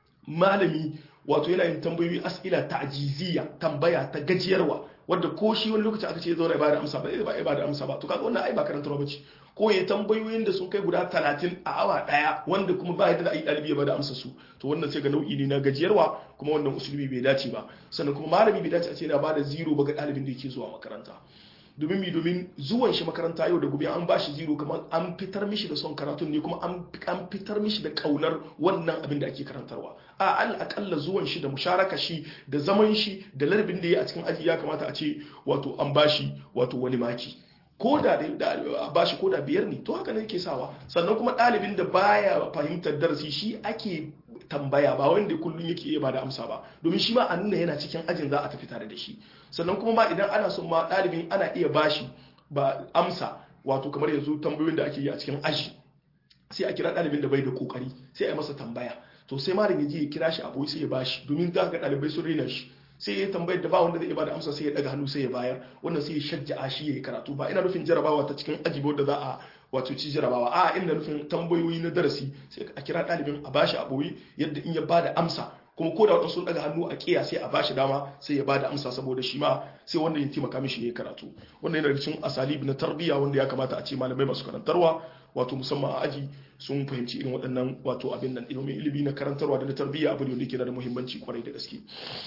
malami wato yana yin tambayoyi as'ila ta'jiziyya tambaya ta gajiyarwa wanda ko shi wani lokaci aka ce ya zauna ya bada amsa ba zai ba da amsa ba to kaga wannan ai ba karantarwa bace ko ya tambayoyin da sun kai guda 30 a awa daya wanda kuma ba yadda da ai dalibi ya bada amsa su to wannan sai ga nau'i ne na gajiyarwa kuma wannan usulubi bai dace ba sannan kuma malami bai dace a ce yana bada zero ba ga dalibin da yake zuwa makaranta domin mi domin zuwan shi makaranta yau da gobe an ba shi zero kamar an fitar mishi da son karatun ne kuma an fitar mishi da kaunar wannan abin da ake karantarwa a al akalla zuwan shi da musharaka shi da zaman shi da larbin da ya a cikin aji ya kamata a ce wato an ba shi wato wani maki ko da a ba shi ko da biyar ne to haka ne yake sawa sannan kuma ɗalibin da baya fahimtar darasi shi ake tambaya ba wanda kullum yake iya bada amsa ba domin shi ma a nuna yana cikin ajin za a tafi tare da shi sannan kuma ma idan ana son ma ɗalibin ana iya bashi ba amsa wato kamar yanzu tambayoyin da ake yi a cikin aji sai a kira ɗalibin da bai da kokari sai a yi masa tambaya to sai malam ya je ya kira shi a boye sai ya bashi domin za ga ɗalibai sun rena shi sai ya tambayar da ba wanda zai bada amsa sai ya daga hannu sai ya bayar wannan sai ya shajja'a shi ya yi karatu ba ina nufin jarabawa ta cikin aji da za a wato ci jarabawa a ina nufin tambayoyi na darasi sai a kira ɗalibin a bashi a boye yadda in ya bada amsa kuma ko da wadansu sun daga hannu a kiya sai a bashi dama sai ya bada amsa saboda shi ma sai wanda ya taimaka mishi ya yi karatu wannan yana cikin asalib na tarbiyya wanda ya kamata a ce malamai masu karantarwa wato musamman a aji sun fahimci irin waɗannan wato abin nan ilimin ilimi na karantarwa da na tarbiyya abu ne wanda yake da muhimmanci kwarai da gaske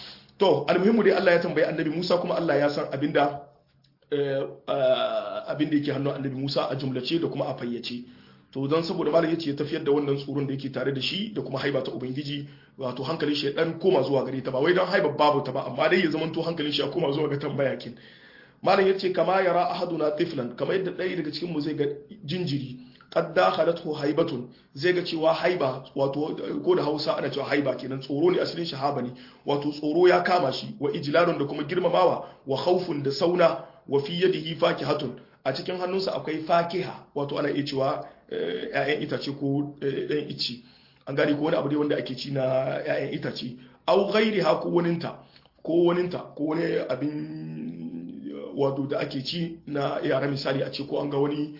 to almuhimmu dai Allah ya tambayi annabi Musa kuma Allah ya san abinda abinda yake hannun annabi Musa a jumlace da kuma a fayyace to don saboda malam yace ya tafiyar da wannan tsoron da yake tare da shi da kuma haiba ta ubangiji wato hankalin shi ya dan koma zuwa gare ta ba wai don haiba babu ta ba amma dai ya zamanto hankalin shi ya koma zuwa ga tambaya kin malam yace kama yara ahaduna tiflan kamar yadda ɗaya daga cikin mu zai ga jinjiri qad dakhalathu haibatun zai ga cewa haiba wato ko da Hausa ana cewa haiba kenan tsoro ne asalin shahaba ne wato tsoro ya kama shi wa ijlalun da kuma girmamawa wa khawfun da sauna wa fi yadihi fakihatun a cikin hannunsa akwai fakiha wato ana iya cewa ƴaƴan itace ko ɗan ici an gane ko wani abu dai wanda ake ci na ƴaƴan itace au ghairiha ko waninta ko waninta ko wani abin wato da ake ci na yara misali a ce ko an ga wani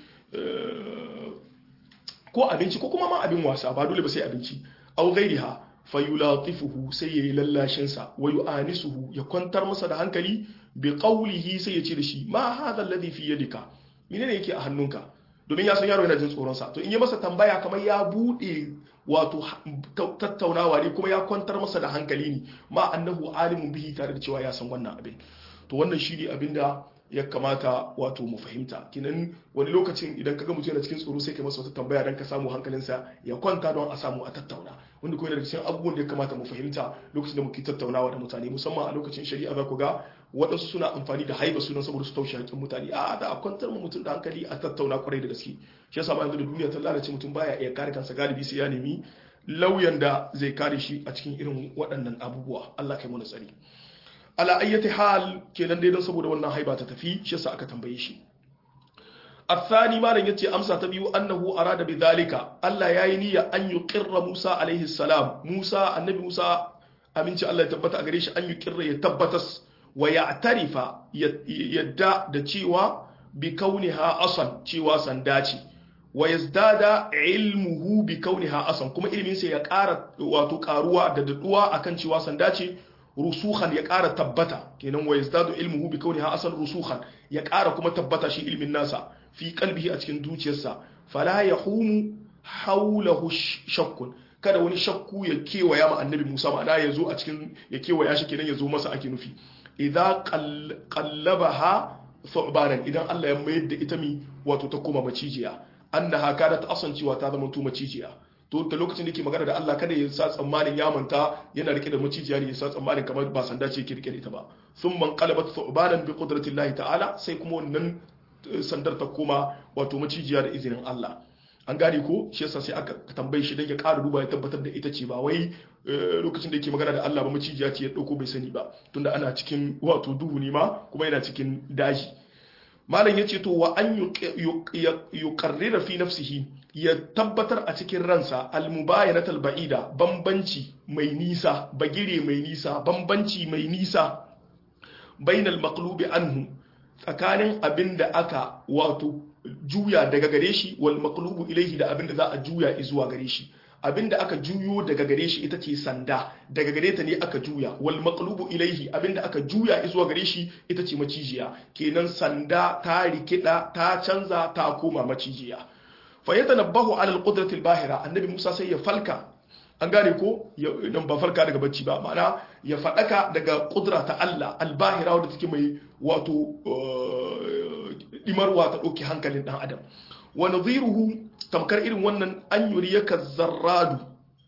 ko abinci ko kuma ma abin wasa ba dole ba sai abinci au ghairiha fayulatifuhu sai yayi lallashin sa wa yu'anisuhu ya kwantar masa da hankali bi qawlihi sai ya ce da shi ma hadha alladhi fi yadika menene yake a hannunka domin ya san yaro yana jin tsoron sa to in yi masa tambaya kamar ya bude wato tattaunawa ne kuma ya kwantar masa da hankali ne ma annahu alimun bihi tare da cewa ya san wannan abin to wannan shi ne abin da ya kamata wato mu fahimta kinan wani lokacin idan kaga mutum yana cikin tsoro sai kai masa wata tambaya dan ka samu hankalinsa ya kwanta don a samu a tattauna wanda kuma yana cikin abubuwan da ya kamata mu fahimta lokacin da muke tattaunawa da mutane musamman a lokacin shari'a za ku ga waɗansu suna amfani da haiba sunan saboda su taushe hakkin mutane a da a kwantar mu mutum da hankali a tattauna kwarai da gaske shi yasa ma yanzu da duniya ta lalace mutum baya iya kare kansa galibi sai ya nemi lauyan da zai kare shi a cikin irin waɗannan abubuwa Allah kai mu tsari ala ayyati hal kenan dai don saboda wannan haiba ta tafi shi yasa aka tambaye shi الثاني ما yace amsa ta biyu annahu arada bidhalika Allah yayi niyya an yuqirra Musa alaihi salam Musa annabi Musa aminci Allah ya tabbata a gare shi an yuqirra ya tabbatas wa ya'tarifa yadda da cewa bi kauniha asan cewa sanda ce wa yazdada ilmuhu bi kauniha asan kuma ilimin sa ya ƙara wato ƙaruwa da daduwa akan cewa sanda ce rusukhan ya ƙara tabbata kenan wa yazdadu ilmuhu bi kauniha asan rusukhan ya ƙara kuma tabbata shi ilmin nasa fi qalbihi a cikin zuciyarsa fala yahumu hawlahu shakkun kada wani shakku ya kewaya ma annabi Musa ma'ana ya zo a cikin ya kewaya shi kenan ya zo masa ake nufi idza qallabaha thu'banan idan Allah ya mayar da ita mi wato ta koma macijiya annaha kadat asancewa ta zama to macijiya to da lokacin da yake magana da Allah kada ya sa tsammanin ya manta yana rike da macijiya ne ya sa tsammanin kamar ba sanda ce yake rike da ita ba thumma qalabat thu'banan bi qudratillahi ta'ala sai kuma wannan sandar ta koma wato macijiya da izinin Allah an gane ko shi yasa sai aka tambaye shi dan ya ƙara duba ya tabbatar da ita ce ba wai lokacin da yake magana da Allah ba macijiya ce ya dauko bai sani ba tunda ana cikin wato duhu ne ma kuma yana cikin daji malam yace to wa an yuqarrira fi nafsihi ya tabbatar a cikin ransa almubayanatul ba'ida bambanci mai nisa bagire mai nisa bambanci mai nisa bainal maqlubi anhu tsakanin abin da aka wato juya daga gare shi wal maqlubu ilaihi da abin da za a juya zuwa gare shi abin da aka juyo daga gare shi ita ce sanda daga gare ta ne aka juya wal maqlubu ilaihi abin da aka juya zuwa gare shi ita ce macijiya kenan sanda ta rikida ta canza ta koma macijiya fa yatanabbahu ala al qudrati al bahira annabi Musa sai ya falka an gane ko nan ba farka daga bacci ba ma'ana ya faɗaka daga ƙudura ta Allah albahira wadda take mai wato ɗimarwa ta ɗauki hankalin ɗan adam wa nadhiruhu tamkar irin wannan an yuriyaka zarradu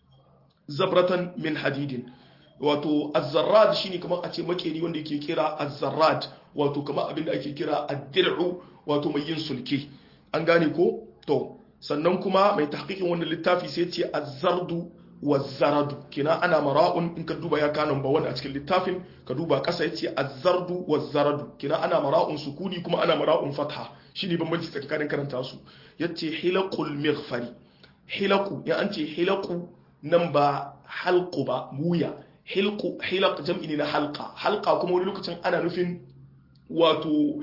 zabratan min hadidin wato az-zarrad shine kamar a ce makeri wanda yake kira az-zarrad wato kamar abin da ake kira ad-dir'u wato mai yin sulke an gane ko to sannan kuma mai tahqiqin wannan littafi sai ce az-zardu wazzaradu kina ana mara'un in ka duba ya kanon ba wani a cikin littafin ka duba kasa yace azzardu wazzaradu kina ana mara'un sukuni kuma ana mara'un fatha shine bambanci tsakanin karanta su yace hilaqul mighfari hilaqu ya an ce hilaqu nan ba halqu ba wuya hilqu hilaq jam'i ne na halqa halqa kuma wani lokacin ana nufin wato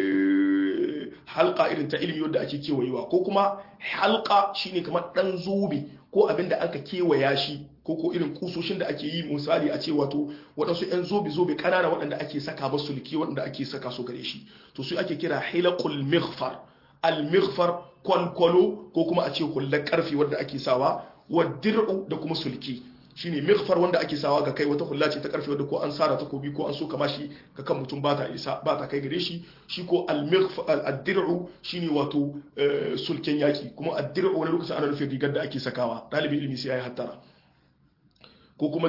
halka irin ta ilimi wadda ake kewayewa ko kuma halka shine kamar dan zobe ko abin da aka kewaya shi ko ko irin kusoshin da ake yi misali a ce wato waɗansu 'yan zobe zobe ƙanana waɗanda ake saka ba sulki waɗanda ake saka su gare shi to su ake kira hilaqul mighfar al mighfar kwalkwalo ko kuma a ce hullar karfi wadda ake sawa wa dir'u da kuma sulki shine mighfar wanda ake sawa ga kai wata hulla ce ta karfe wadda ko an sara takobi ko an so kama shi ga kan mutum ba ta isa ba ta kai gare shi shi ko al-dir'u shine wato sulken yaki kuma ad-dir'u wani lokacin ana nufin rigar da ake sakawa dalibin ilimi sai yayi hattara ko kuma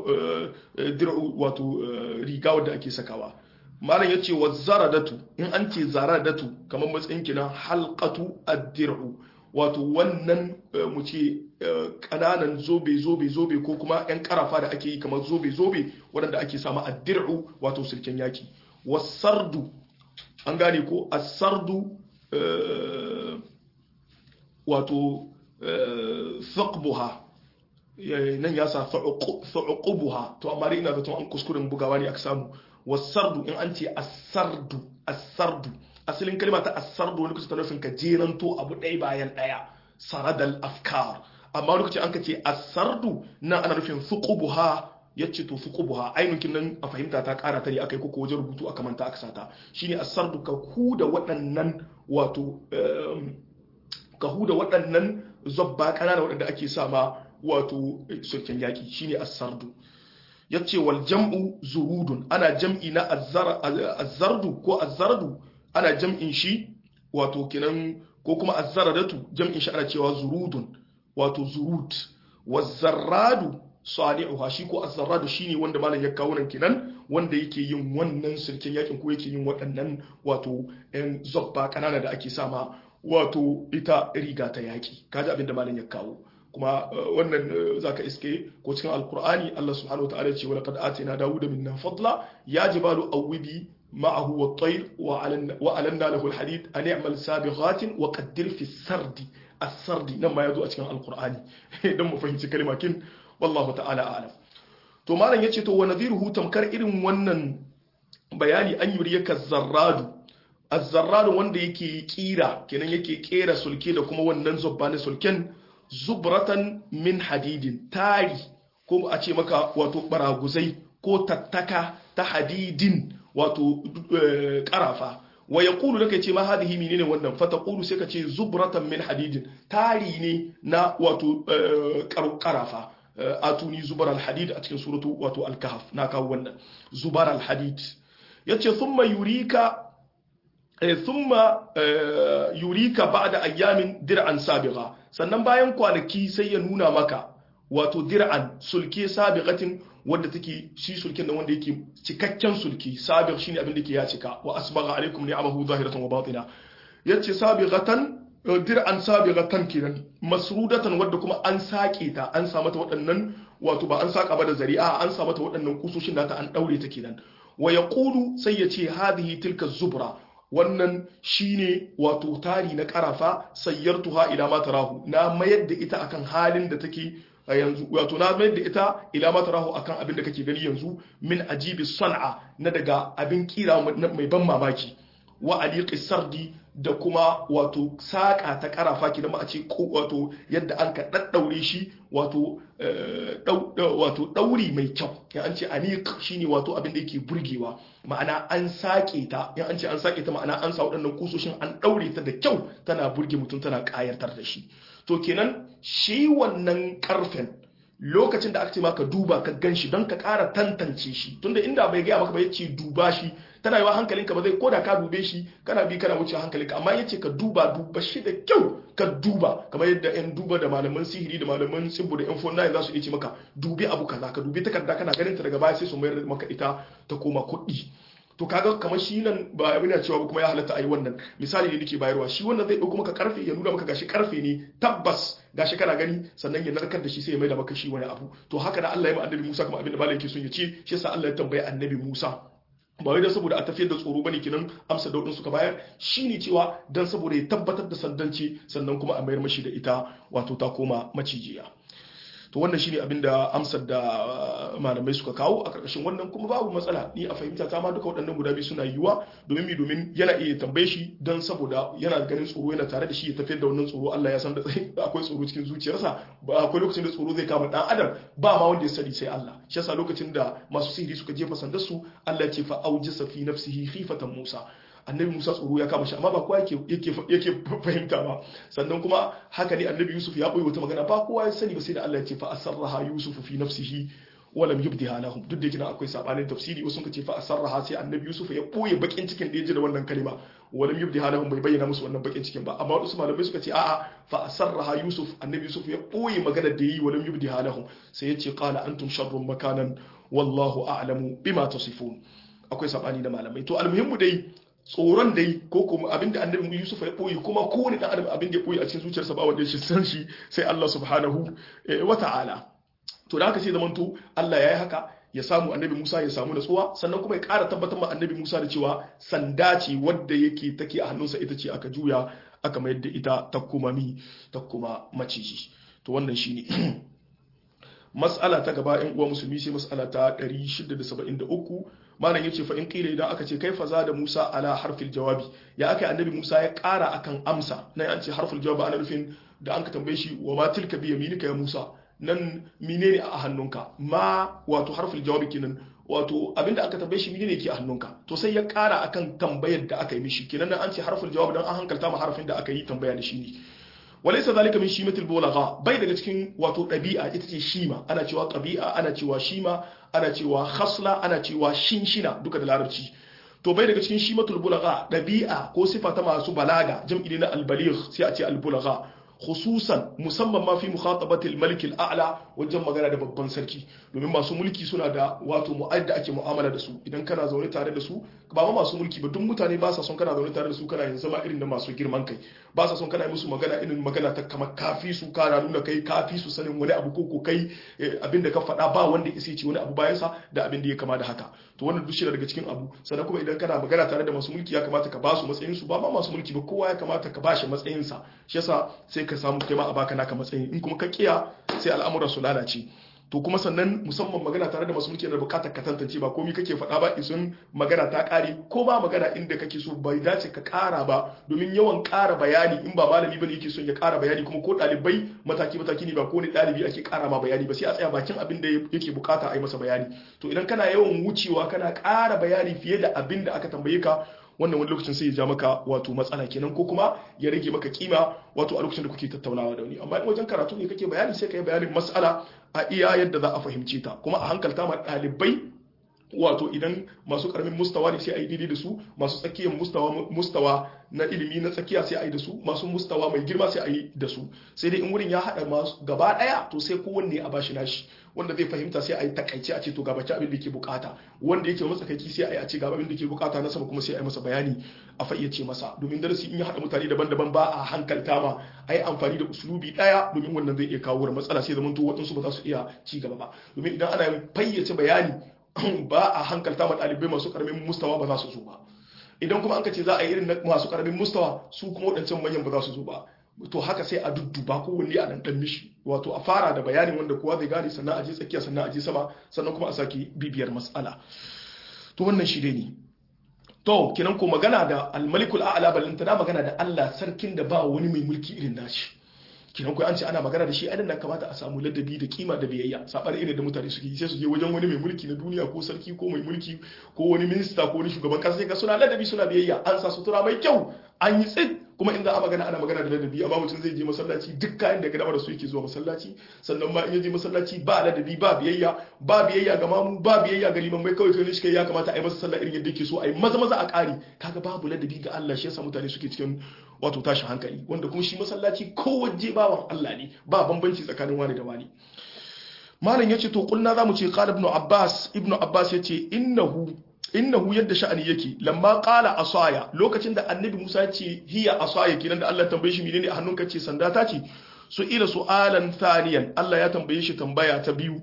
dir'u wato riga wadda ake sakawa malam yace wa zaradatu in an ce zaradatu kamar matsayin kina halqatu ad-dir'u wato wannan mu ce kananan zobe zobe zobe ko kuma yan karafa da ake yi kamar zobe zobe waɗanda ake samu a dir'u wato silken yaki wasardu an gane ko asardu wato thaqbuha nan ya sa thuqubuha to amma ina zaton an kuskuren bugawa ne aka samu wasardu in an ce asardu asardu asalin kalma ta asardu wani kusa ta nufin ka jeranto abu ɗaya bayan ɗaya saradal afkar amma lokacin an ka ce asardu na ana nufin fuqubuha yace to fuqubuha ainihin nan a fahimta ta ƙara ta ne akai koko wajen rubutu aka manta aka sata shine asardu ka ku da waɗannan wato ka huda waɗannan zobba ƙanana waɗanda ake sama wato sulken yaƙi shine as-sardu yace wal jam'u zurudun ana jam'i na azzardu ko azzardu ana jam'in shi wato kinan ko kuma azzaradatu jam'in shi ana cewa zurudun wato zurud wazzarradu salihuha shi ko azzarradu shine wanda malam ya kawo nan kinan wanda yake yin wannan sulken yakin ko yake yin waɗannan wato ɗan zobba kanana da ake sama wato ita riga ta yaki kaji abin da malam ya kawo kuma wannan zaka iske ko cikin alkur'ani Allah subhanahu wa ta'ala ce wa laqad atina dawuda minna fadla ya jibalu awwibi معه والطير وألنا له الحديد أن يعمل سابغات وقدر في السرد السرد لما يدو أتكلم القرآن دم فهمت كلمة كن والله تعالى أعلم to malam yace to wa nadhiruhu tamkar irin wannan bayani an yuriyaka zarradu az-zarradu wanda yake kira kenan yake kera sulke da kuma wannan zubba na sulken zubratan min hadidin tari ko a ce maka wato baraguzai ko tattaka ta hadidin wato karafa wa ya kulu da ce ma hadihi menene wannan fata kulu sai ka ce zubratan min hadidin tari ne na wato karafa atuni zubar alhadid a cikin suratu wato alkahaf na kawo wannan zubar alhadid yace thumma yurika thumma yurika ba'da ayyamin dir'an sabiqa sannan bayan kwanaki sai ya nuna maka wato dir'an sulke sabiqatin wanda take shi sulkin da wanda yake cikakken sulki sabiq shine abin da yake ya cika wa asbagha alaikum ni'amahu zahiratan wa batina yace sabiqatan dir'an sabiqatan kenan masrudatan wadda kuma an sake ta an sa mata waɗannan wato ba an saka ba da zari'a an sa mata waɗannan kusoshin da ta an daure ta kenan wa yaqulu sai yace hadhihi tilka zubra wannan shine wato tari na karafa sayyartuha ila ma tarahu na mayar da ita akan halin da take a yanzu wato na mayar da ita ila ma tarahu akan abin da kake gani yanzu min ajibi san'a na daga abin kira mai ban mamaki wa aliqi sardi da kuma wato saƙa ta ƙarafa ki da a ce wato yadda an ka ɗaɗɗaure shi wato wato ɗauri mai kyau ya an ce aniq shine wato abin da yake burgewa ma'ana an saƙe ta ya an ce an saƙe ta ma'ana an sa waɗannan kusoshin an ɗaure ta da kyau tana burge mutum tana ƙayatar da shi to kenan shi wannan ƙarfen lokacin da aka ce maka duba ka gan shi don ka ƙara tantance shi tunda inda bai gaya maka ba ya ce duba shi tana yiwa hankalinka ba zai koda ka dube shi kana bi kana wuce hankalinka amma yace ka duba duba shi da kyau ka duba kamar yadda yan duba da malaman sihiri da malaman tsibbu da yan fonna za su iya ce maka dubi abu kaza ka dubi takarda kana ganin ta daga baya sai su mayar maka ita ta koma kuɗi to kaga kamar shi nan ba abin da cewa kuma ya halatta a yi wannan misali ne nake bayarwa shi wannan zai ɗauko maka karfe ya nuna maka gashi karfe ne tabbas gashi kana gani sannan ya narkar da shi sai ya mai da maka shi wani abu to haka da Allah ya ma annabi Musa kuma abin da malai yake son ya ce shi yasa Allah ya tambaye annabi Musa ba wai dan saboda a tafiyar da tsoro bane kinan amsa daudin suka bayar shine cewa dan saboda ya tabbatar da sandanci sannan kuma a mayar mashi da ita wato ta koma macijiya to wannan shine abin da amsar da malamai suka kawo a karkashin wannan kuma babu matsala ni a fahimta ta ma duka waɗannan guda biyu suna yiwuwa domin mi domin yana iya tambaye shi don saboda yana ganin tsoro yana tare da shi ya tafiyar da wannan tsoro Allah ya san da akwai tsoro cikin zuciyarsa ba akwai lokacin da tsoro zai kama dan adam ba ma wanda ya sani sai Allah shi yasa lokacin da masu sihiri suka jefa sandar su Allah ya ce fa aujisa fi nafsihi khifatan Musa annabi Musa tsoro ya kama shi amma ba kowa yake yake fahimta ba sannan kuma haka ne annabi Yusuf ya boye wata magana ba kowa ya sani ba sai da Allah ya ce fa asarraha Yusuf fi nafsihi wa lam yubdiha lahum duk da kina akwai sabanin tafsiri wasu suka ce fa asarraha sai annabi Yusuf ya boye bakin cikin da ya ji da wannan kalima wa lam yubdiha lahum bai bayyana musu wannan bakin cikin ba amma wasu malamai suka ce a'a fa asarraha Yusuf annabi Yusuf ya boye maganar da yi wa lam yubdiha lahum sai ya ce qala antum sharrun makanan wallahu a'lamu bima tasifun akwai sabani da malamai to almuhimmu dai tsoron dai ko kuma abin da annabi Yusuf ya boye kuma kowane dan adam abin da ya boye a cikin zuciyarsa ba wanda ya san shi sai Allah subhanahu wa ta'ala to da haka sai zamanto Allah ya yi haka ya samu annabi Musa ya samu natsuwa sannan kuma ya ƙara tabbatar ma annabi Musa da cewa sanda ce wadda yake take a hannunsa ita ce aka juya aka mayar da ita ta kuma mi ta kuma maciji to wannan shine mas'ala ta gaba in uwa musulmi sai mas'ala ta 673 malam yace fa in qila idan aka ce kaifa za da Musa ala harfil jawabi ya aka annabi Musa ya ƙara akan amsa nan an ce harful jawabi ana nufin da an ka tambaye shi wa ma tilka bi yaminika ya Musa nan menene a hannunka ma wato harful jawabi kenan wato abinda aka tambaye shi menene yake a hannunka to sai ya ƙara akan tambayar da aka yi mishi kenan nan an ce harful jawabi dan an hankalta ma harfin da aka yi tambaya da shi ne walaysa zalika min shimatil bulagha bai daga cikin wato dabi'a ita ce shima ana cewa qabi'a ana cewa shima ana cewa khasla ana cewa shinshina duka da larabci to bai daga cikin shimatul bulagha dabi'a ko sifa ta masu balaga jam'i na al-baligh sai a ce al-bulagha khususan musamman ma fi mukhatabatil malik al-a'la wajen magana da babban sarki domin masu mulki suna da wato mu'adda ake mu'amala da su idan kana zaune tare da su ba ma masu mulki ba duk mutane ba sa son kana zaune tare da su kana yin zama irin da masu girman kai ba sa son kana yi musu magana irin magana ta kamar kafi su kana nuna kai kafi su sanin wani abu ko ko kai abin da ka faɗa ba wanda ya ce wani abu bayan sa da abin da ya kama da haka to wannan duk shi daga cikin abu sannan kuma idan kana magana tare da masu mulki ya kamata ka ba su matsayin su ba ma masu mulki ba kowa ya kamata ka ba shi matsayin sa shi yasa sai ka samu kai ma a baka naka matsayin in kuma ka kiya sai al'amuran su lalace to kuma sannan musamman magana tare da masu mulki da bukatar ka tantance ba komai kake faɗa ba isun magana ta ƙare ko ba magana inda kake so bai dace ka ƙara ba domin yawan ƙara bayani in ba malami bane yake son ya ƙara bayani kuma ko ɗalibai mataki mataki ne ba ko ne ɗalibi ake ƙara ma bayani ba sai a tsaya bakin abin da yake bukata a yi masa bayani to idan kana yawan wucewa kana ƙara bayani fiye da abin da aka tambaye ka wannan wani lokacin sai ya ja maka wato matsala kenan ko kuma ya rage maka kima wato a lokacin da kuke tattaunawa da wani amma in wajen karatu ne kake bayani sai ka yi bayanin matsala a iya yadda za a fahimce ta kuma a hankalta ma ɗalibai wato idan masu karamin mustawa ne sai a yi daidai da su masu tsakiyar mustawa mustawa na ilimi na tsakiya sai a yi da su masu mustawa mai girma sai a yi da su sai dai in wurin ya haɗa masu gaba ɗaya to sai kowanne a bashi nashi wanda zai fahimta sai a yi takaice a ce to gabaci abin da ke bukata wanda yake matsakaici sai a yi a ce gaba abin da ke bukata na sama kuma sai a yi masa bayani a fayyace masa domin darasi in ya haɗa mutane daban-daban ba a hankalta ma a yi amfani da usulubi ɗaya domin wannan zai iya kawo matsala sai zamanto waɗansu ba za su iya ci gaba ba domin idan ana fayyace bayani ba a hankalta ma ɗalibai masu ƙaramin mustawa ba za su zo ba idan kuma an ka ce za a yi irin masu ƙaramin mustawa su kuma waɗancan manyan ba za su zo ba to haka sai a dudduba kowanne a ɗan ɗan mishi wato a fara da bayanin wanda kowa zai gane sannan a je tsakiya sannan a je sama sannan kuma a sake bibiyar matsala to wannan shi ne to kinan ko magana da almalikul a'la balantana magana da Allah sarkin da ba wani mai mulki irin nashi kinan ko an ce ana magana da shi adan da kamata a samu ladabi da kima da biyayya sabar irin da mutane suke sai su je wajen wani mai mulki na duniya ko sarki ko mai mulki ko wani minista ko wani shugaban kasa sai ga suna ladabi suna biyayya an sa sutura mai kyau an yi tsit kuma in za a magana ana magana da ladabi amma mutum zai je masallaci duk kayan da gaba da su yake zuwa masallaci sannan ma in ya je masallaci ba ladabi ba biyayya ba biyayya ga mamu ba biyayya ga liman mai kawai kai shi ya kamata a yi masa sallah irin yadda yake so a yi maza maza a ƙari kaga babu ladabi ga Allah shi yasa mutane suke cikin wato tashi hankali wanda kuma shi masallaci kowace bawan Allah ne ba bambanci tsakanin wani da wani malam yace to kulna zamu ce qala ibn abbas ibn abbas yace innahu innahu yadda sha'ani yake lamma qala asaya lokacin da annabi Musa ya ce hiya asaya kenan da Allah tambaye shi menene a hannunka ce sanda ta ce su ila su'alan thaniyan Allah ya tambaye shi tambaya ta biyu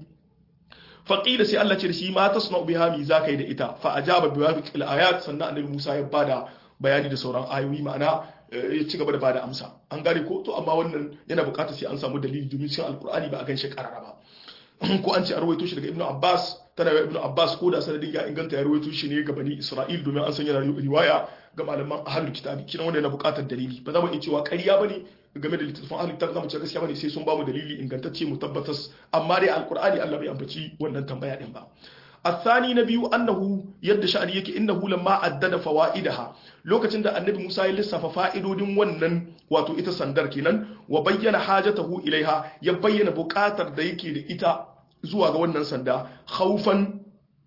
faqila sai Allah ce da shi ma tasna'u biha mi zakai da ita fa ajaba bi wafiqil ayat sannan annabi Musa ya bada bayani da sauran ayoyi ma'ana ya ci gaba da bada amsa an gane ko to amma wannan yana bukatar sai an samu dalili domin cikin alkur'ani ba a gan shi karara ba ko an ce a rawaito shi daga ibnu abbas tana yi ibnu abbas ko da sanadin ya inganta ya rawaito shi ne ga bani isra'il domin an san yana riwaya ga malaman ahlul kitabi kina wanda yana bukatar dalili ba za mu iya cewa ƙarya bane game da littattafan ahlul kitabi zamu ce gaskiya bane sai sun ba mu dalili ingantacce mu tabbatas amma dai alkur'ani Allah bai ambaci wannan tambaya din ba الثاني نبي أنه يد شأن يكي إنه لما عدد فوائدها لوكتن دا النبي موسى يلسى ففائدو دين ونن واتو إتا سندر كينن وبين حاجته إليها يبين بكاتر دا يكي دا إتا زوا ونن سندا خوفا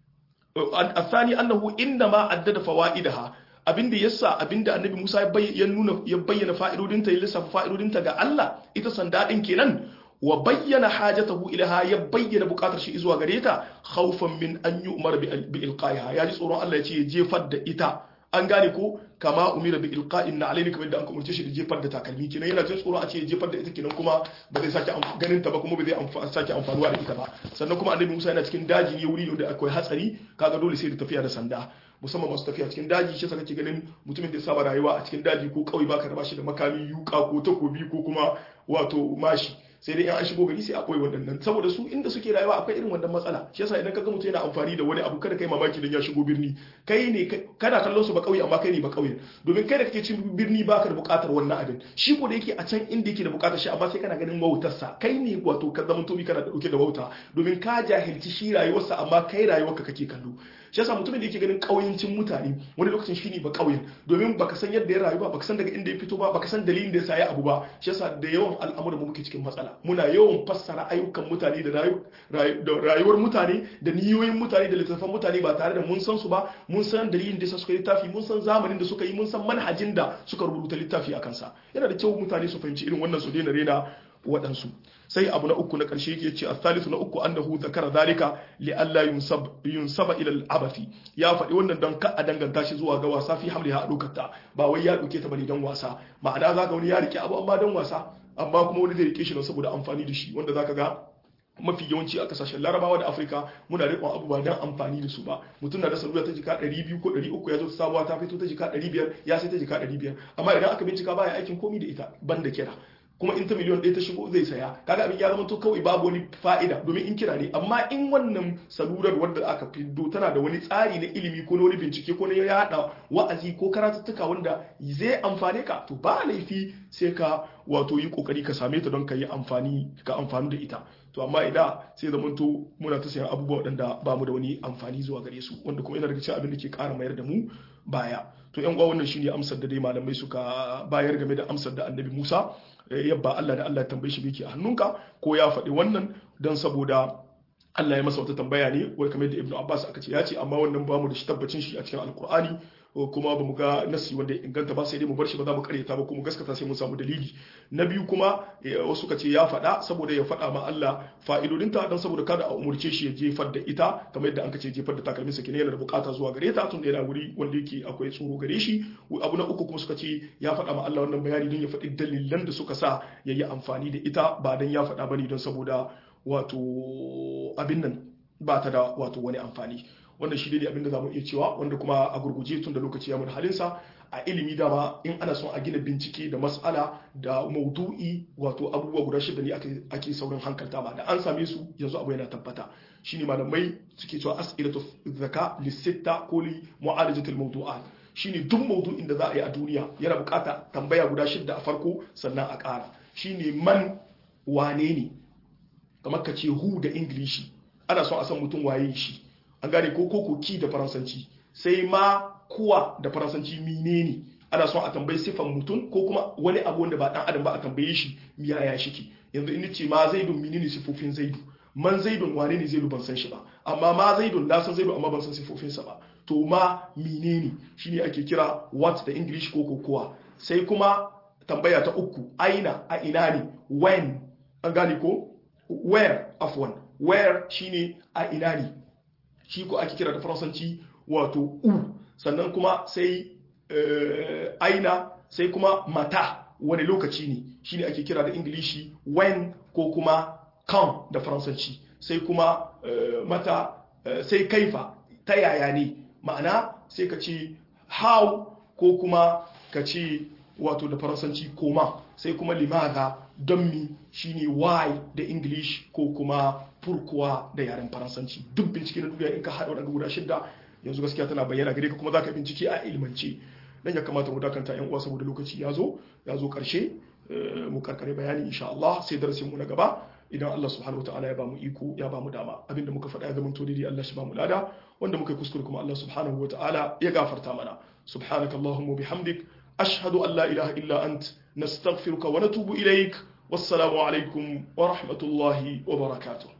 الثاني أنه إنما عدد فوائدها abinda yasa abinda annabi Musa ya nuna ya bayyana fa'idodinta ya lissafa fa'idodinta ga Allah ita sanda din kenan wa bayyana hajatahu ilaha ya bayyana bukatar shi zuwa gare ta khawfan min an yu'mar bi ilqaiha ya ji tsoron Allah ya ce ya jefar da ita an gane ko kama umira bi ilqa'in na alaini kamar da an umarce shi da jefar da takalmi kenan yana jin tsoron a ce ya jefar da ita kenan kuma ba zai sake ganin ta ba kuma ba zai sake amfanuwa da ita ba sannan kuma annabi Musa yana cikin daji ne wuri da akwai hatsari kaga dole sai da tafiya da sanda musamman masu tafiya cikin daji shi saka ke ganin mutumin da ya saba rayuwa a cikin daji ko kauye baka raba shi da makami yuka ko takobi ko kuma wato mashi sai dai an shigo gari sai a koyi waɗannan saboda su inda suke rayuwa akwai irin wannan matsala shi yasa idan kaga mutum yana amfani da wani abu kada kai mamaki dan ya shigo birni kai ne kana kallon su ba kauye amma kai ne ba kauye domin kai da kake cin birni baka da buƙatar wannan abin shi ko da yake a can inda yake da buƙatar shi amma sai kana ganin wautarsa kai ne wato ka zama tobi kana da dauke da wauta domin ka jahilci shi rayuwarsa amma kai rayuwarka kake kallo shi shi yasa mutumin da yake ganin kauyancin mutane wani lokacin shine ba kauyen domin baka san yadda ya rayu ba baka san daga inda ya fito ba baka san dalilin da ya sa ya abu ba shi yasa da yawan al'amuran mu muke cikin matsala muna yawan fassara ayyukan mutane da rayuwar mutane da niyoyin mutane da littattafan mutane ba tare da mun san su ba mun san dalilin da suka yi littafi mun san zamanin da suka yi mun san manhajin da suka rubuta littafi a kansa yana da kyau mutane su fahimci irin wannan su daina rena waɗansu sai abu na uku na ƙarshe yake ce athalithu na uku annahu zakara zalika li alla yunsab yunsaba ila al-abathi ya faɗi wannan don ka a danganta shi zuwa ga wasa fi hamliha a dokata ba wai ya ɗauke ta bane don wasa ma'ana zaka wani ya rike abu amma don wasa amma kuma wani zai rike shi don saboda amfani da shi wanda zaka ga mafi yawanci a kasashen larabawa da afirka muna riƙon abubuwa don amfani da su ba mutum na da salula ta jika 200 ko 300 ya zo sabuwa ta fito ta jika 500 ya sai ta jika 500 amma idan aka bincika baya aikin komi da ita ban da kira kuma in ta miliyon ɗaya ta shigo zai saya kaga abin ya zama to kawai babu wani fa'ida domin in kira ne amma in wannan salurar wadda aka fiddo tana da wani tsari na ilimi ko na wani bincike ko na yada wa'azi ko karatuttuka wanda zai amfane ka to ba laifi sai ka wato yi kokari ka same ta don ka yi amfani ka amfani da ita to amma idan sai zaman to muna ta sayan abubuwa waɗanda ba mu da wani amfani zuwa gare su wanda kuma yana daga cikin abin da ke ƙara mayar da mu baya to yan uwa wannan shine amsar da dai malamai suka bayar game da amsar da annabi Musa yabba Allah da Allah ya tambaye shi biki a hannunka ko ya faɗi wannan don saboda Allah ya masa wata tambaya ne wai kamar da Ibn Abbas aka ce ya ce amma wannan ba mu da shi tabbacin shi a cikin Alkur'ani kuma ba mu ga nasi wanda ya inganta ba sai dai mu bar shi ba za mu karyata ba kuma gaskata sai mun samu dalili na biyu kuma wasu ka ce ya faɗa saboda ya faɗa ma Allah fa'idodinta don saboda kada a umurce shi ya jefar da ita kamar yadda an ce jefar da takalmin sa kenan yana da bukata zuwa gare ta tun da yana wuri wanda yake akwai tsoro gare shi abu na uku kuma suka ce ya faɗa ma Allah wannan bayani don ya faɗi dalilan da suka sa ya yi amfani da ita ba don ya faɗa bane don saboda wato abin nan ba ta da wato wani amfani wannan shi ne abin da za mu iya cewa wanda kuma a gurguje tun da lokaci ya mun halinsa a ilimi dama in ana son a gina bincike da mas'ala da maudu'i wato abubuwa guda shida ne ake saurin hankalta ba da an same su yanzu abu yana tabbata shine malamai suke cewa as'ilatu zaka lisitta ko li mu'alajatil mawdu'at shine duk maudu'in da za a yi a duniya yana bukata tambaya guda shida a farko sannan a ƙara shine man wane ne kamar ka ce hu da ingilishi ana son a san mutum waye shi an gane ko ko ki da faransanci sai ma kuwa da faransanci mine ne ana son a tambayi sifan mutum ko kuma wani abu wanda ba dan adam ba a tambaye shi miya ya shiki yanzu in ce ma zaidun mine ne sifofin zaidu man zaidun wane ne zaidu ban san shi ba amma ma zaidun na san zaidu amma ban san sifofinsa ba to ma mine ne shine ake kira what da english ko kokowa sai kuma tambaya ta uku aina a ina ne when an gane ko where afwan where shine a ina ne shi ko ake kira da faransanci wato u sannan kuma sai aina sai kuma mata wani lokaci ne shine ake kira da ingilishi when ko kuma kan da faransanci sai kuma mata sai kaifa ta yaya ne ma'ana sai ka ce how ko kuma ka ce wato da faransanci koma sai kuma limaza don mi shine why da english ko kuma furkuwa da yaren faransanci duk bincike na duniya in ka haɗa wadanda guda shidda yanzu gaskiya tana bayyana gare ka kuma za ka bincike a ilmance dan ya kamata mu dakanta yan uwa saboda lokaci ya zo ya zo karshe mu karkare bayani insha Allah sai darasin mu na gaba idan Allah subhanahu wataala ya bamu iko ya bamu dama abinda muka faɗa ya zama to daidai Allah shi bamu lada wanda muka yi kuskure kuma Allah subhanahu wataala ya gafarta mana subhanakallahumma bihamdik ashhadu an la ilaha illa ant nastaghfiruka wa natubu ilaik wassalamu alaikum wa rahmatullahi wa barakatuh